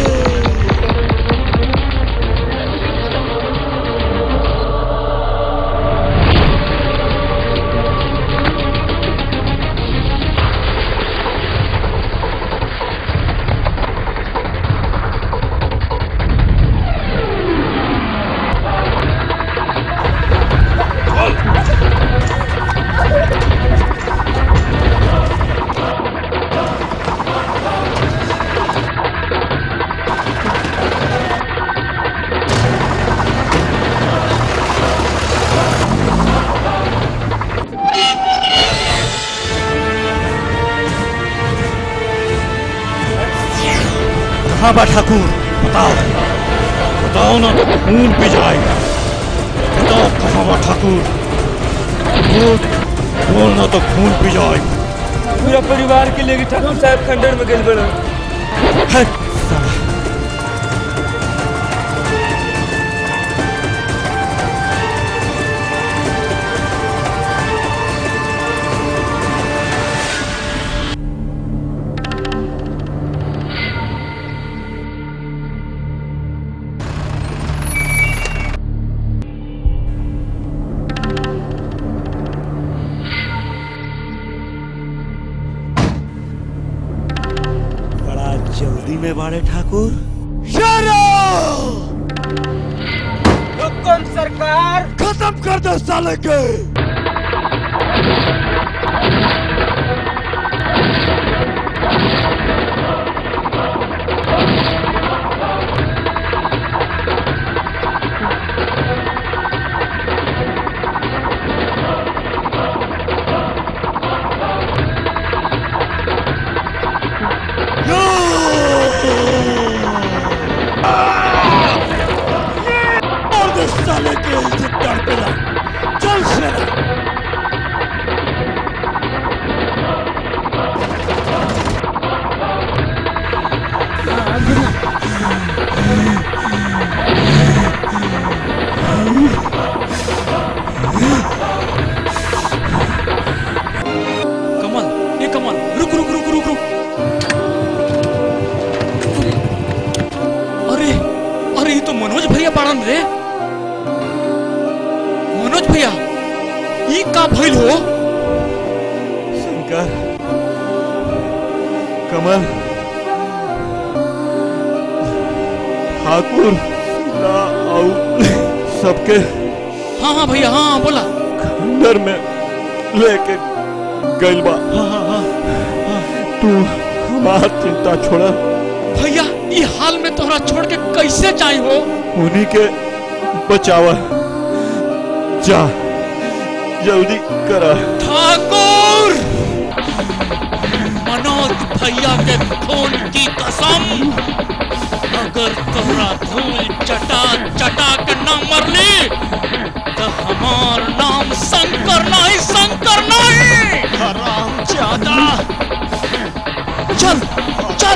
कहाँ बा ठाकुर बताओ बताओ ना तो खून पी जाएगा बताओ कहाँ बा ठाकुर बोल बोल ना तो खून पी जाएगा पूरा परिवार के लेके ठाकुर साहब खंडर में गए बड़ा है बड़ा जल्दी में बाड़े ठाकुर हुकुम सरकार खत्म कर दो साले के और दो साले के इज्जत तड़पेला चल शेरा कमल ये कमल रुक रुक रुक रुक रुक अरे अरे ये तो मनोज भैया पाड़न रे मनोज भैया ये का भइल हो शंकर कमल ठाकुर ला आउ सबके हाँ हाँ भैया हाँ हाँ बोला खंडर में लेके गइल बा तू हमार चिंता छोड़ा भैया ये हाल में तोहरा छोड़ के कैसे जाई हो उन्हीं के बचावा जा जल्दी करा ठाकुर मनोज भैया के खून की कसम अगर तोहरा धूल चटा चटा के न मरली तो हमार नाम शंकर नहीं शंकर नहीं हराम ज्यादा चल चल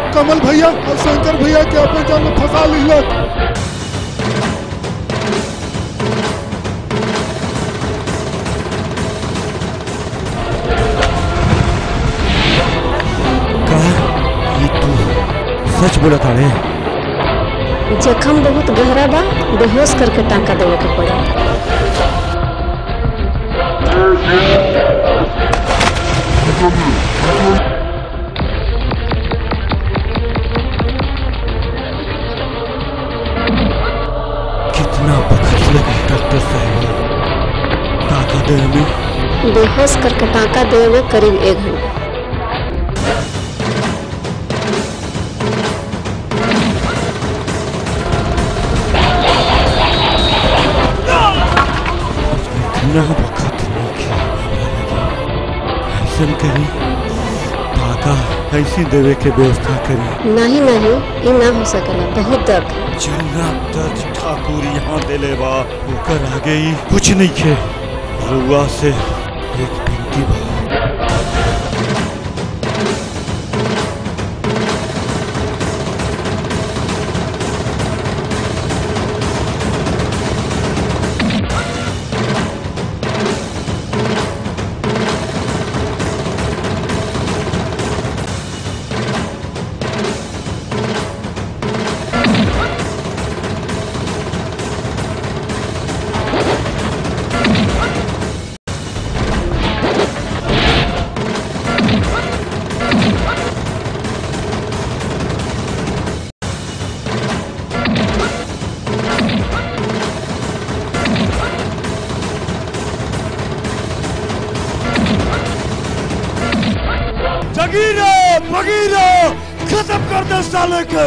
कमल भैया और शंकर भैया के अपन जाल में फंसा लिहलक ये तू सच बोला था रे जखम बहुत गहरा बा बेहोश करके टांका देवे के पड़ी कितना वक्त लगे डॉक्टर साहब टाका देने में बेहोश करके टांका देवे में करीब एक घंटा इतना वक्त नहीं ऐसा करी टाका ऐसी देवे के व्यवस्था करी नहीं नहीं ये ना हो सकेला बहुत दर्द है। जन्ना दर्द ठाकुर यहाँ देले बा ओकर आगे ही कुछ नहीं खे रुआ से एक बिनती बा जगीरो भगीरो खत्म कर दे साले के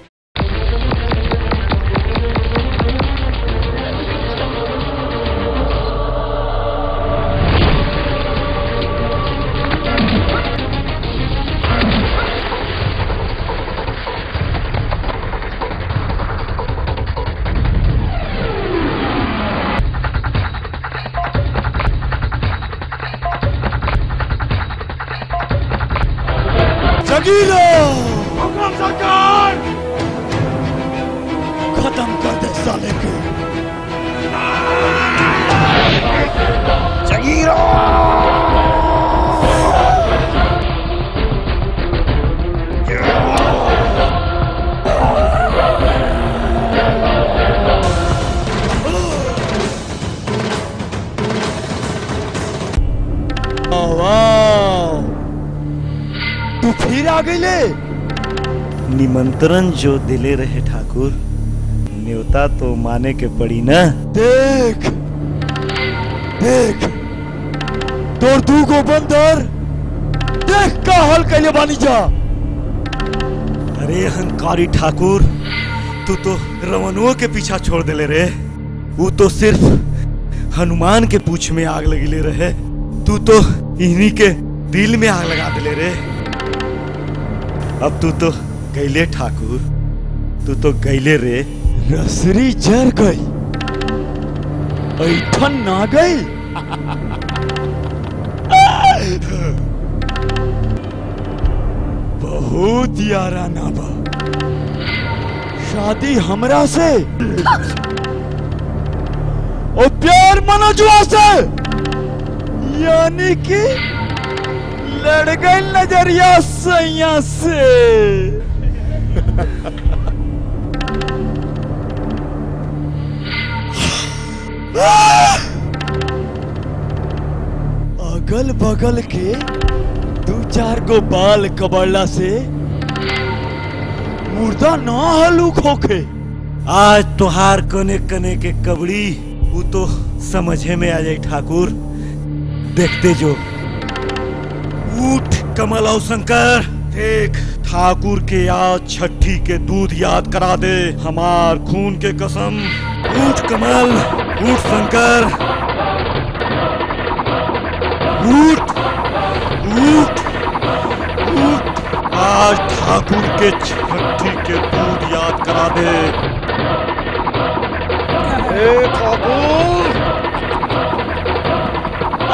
जगीरो हुकुम सरकार खत्म कर दे साले के जगीरो वाह तू फिर आ गई ले निमंत्रण जो दिले रहे ठाकुर न्योता तो माने के पड़ी ना देख देख तोर दू गो बंदर देख का हल कैले बानी जा अरे अहंकारी ठाकुर तू तो रवनुओं के पीछा छोड़ देले रे वो तो सिर्फ हनुमान के पूछ में आग लगी ले रहे तू तो इन्हीं के दिल में आग लगा दिले रे अब तू तो गैले ठाकुर तू तो गैले रे रसरी जर गई ऐठन ना गई बहुत याराना बा शादी हमरा से और प्यार मनोजुआ से यानी कि लड़ गई नजरिया सैया से अगल बगल के दू चार गो बाल कबड़ला से मुर्दा ना हलूक होके आज तुहार कने कने के कबड़ी वो तो समझे में आ जाए ठाकुर देखते जो उठ कमल और शंकर देख ठाकुर के आज छठी के दूध याद करा दे हमार खून के कसम उठ कमल उठ शंकर उठ उठ उठ आज ठाकुर के छठी के दूध याद करा दे ए ठाकुर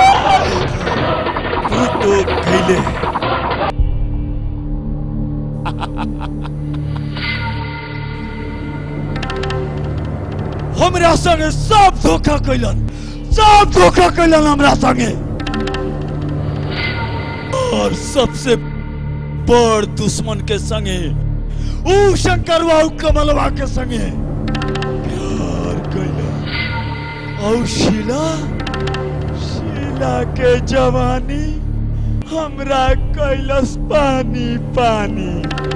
तू तो गईले हमरा संगे सब धोखा कैलन सब धोखा कैलन हमरा संगे और सबसे बड़ दुश्मन के संगे ऊ शंकरवा ऊ कमलवा के संगे प्यार कैलन और शीला शीला के जवानी हमरा कैलस पानी पानी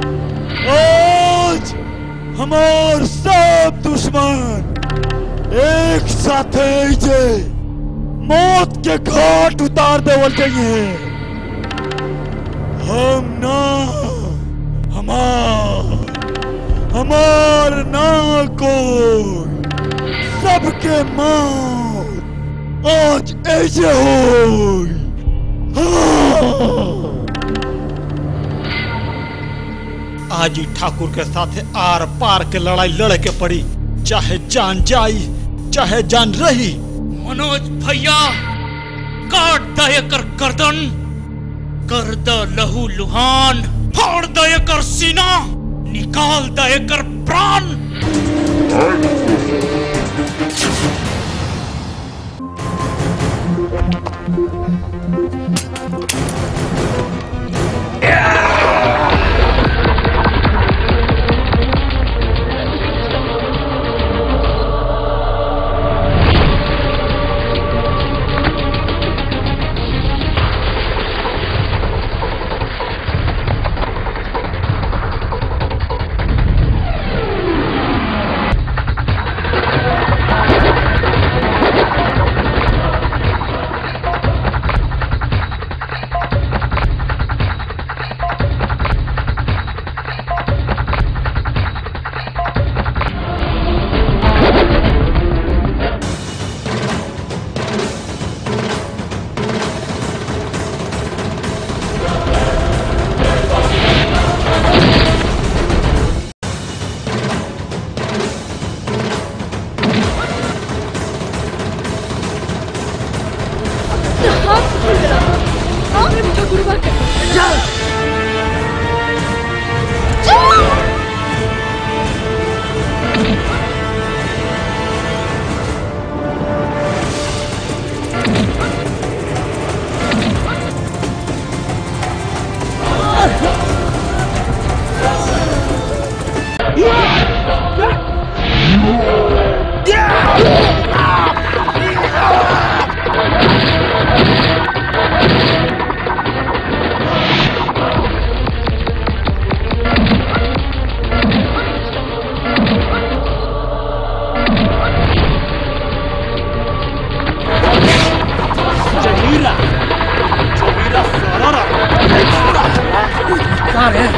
आज हमार सब दुश्मन एक साथे जे मौत के घाट उतार देवल चाहिए हम ना हमार हमार ना कोई सबके मौत आज ऐसे होई हाँ। आज ही ठाकुर के साथ आर पार के लड़ाई लड़ के पड़ी चाहे जान जाई चाहे जान रही मनोज भैया काट द एकर गर्दन कर द लहू लुहान फाड़ द एकर सीना निकाल द एकर प्राण जहीरा जहीरा सारा कार है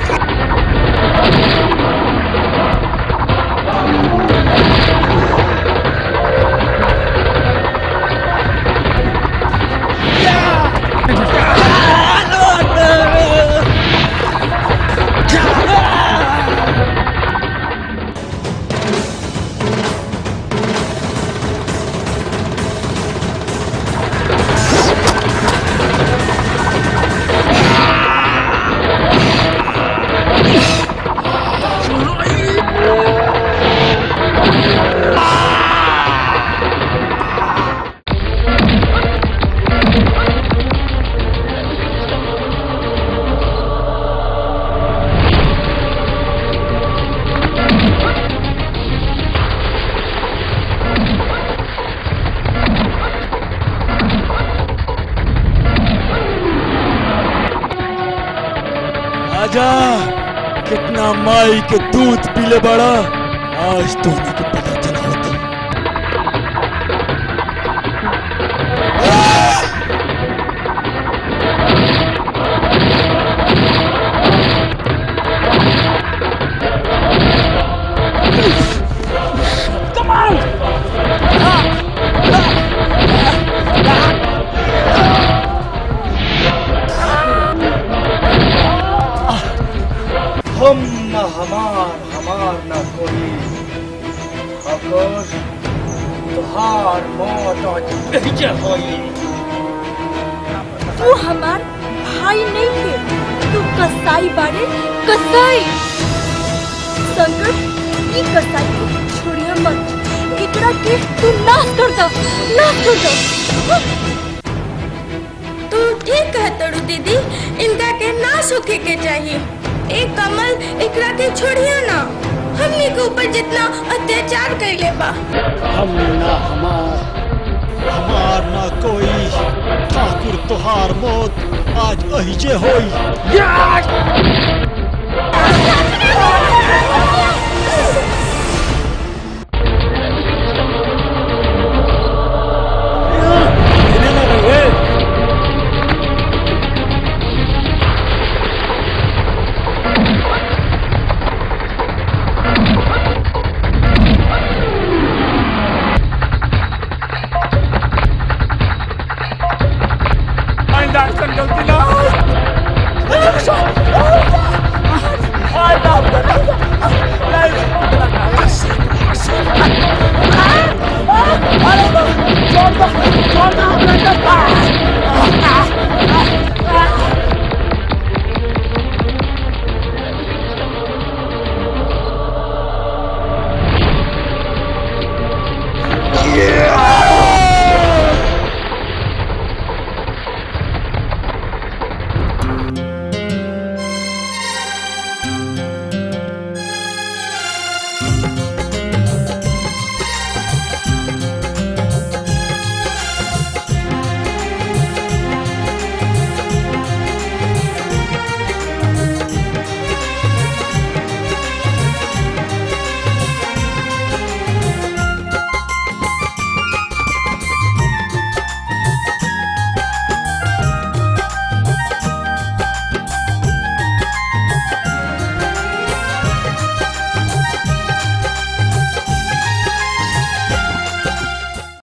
आजा कितना माई के दूध पीले बड़ा आज तो के पता चला होता Come on! हम न हमार हमार न कोई अगर तुहार मौत आज एहिजे होई तू हमार भाई नहीं है तू कसाई बाड़े कसाई शंकर ई कसाई को छोड़िया मत एकरा के तू नाश कर दो नाश कर दो तू ठीक कहतड़ू दीदी इनका के नाश होके के चाहिए एक कमल एकरा के छोड़ियो ना हमनी के ऊपर जितना अत्याचार कैले बा हम ना हमार हमार ना कोई ठाकुर तुहार मौत आज अहिजे होई डाक्टर गलती ना छोड़ दो छोड़ दो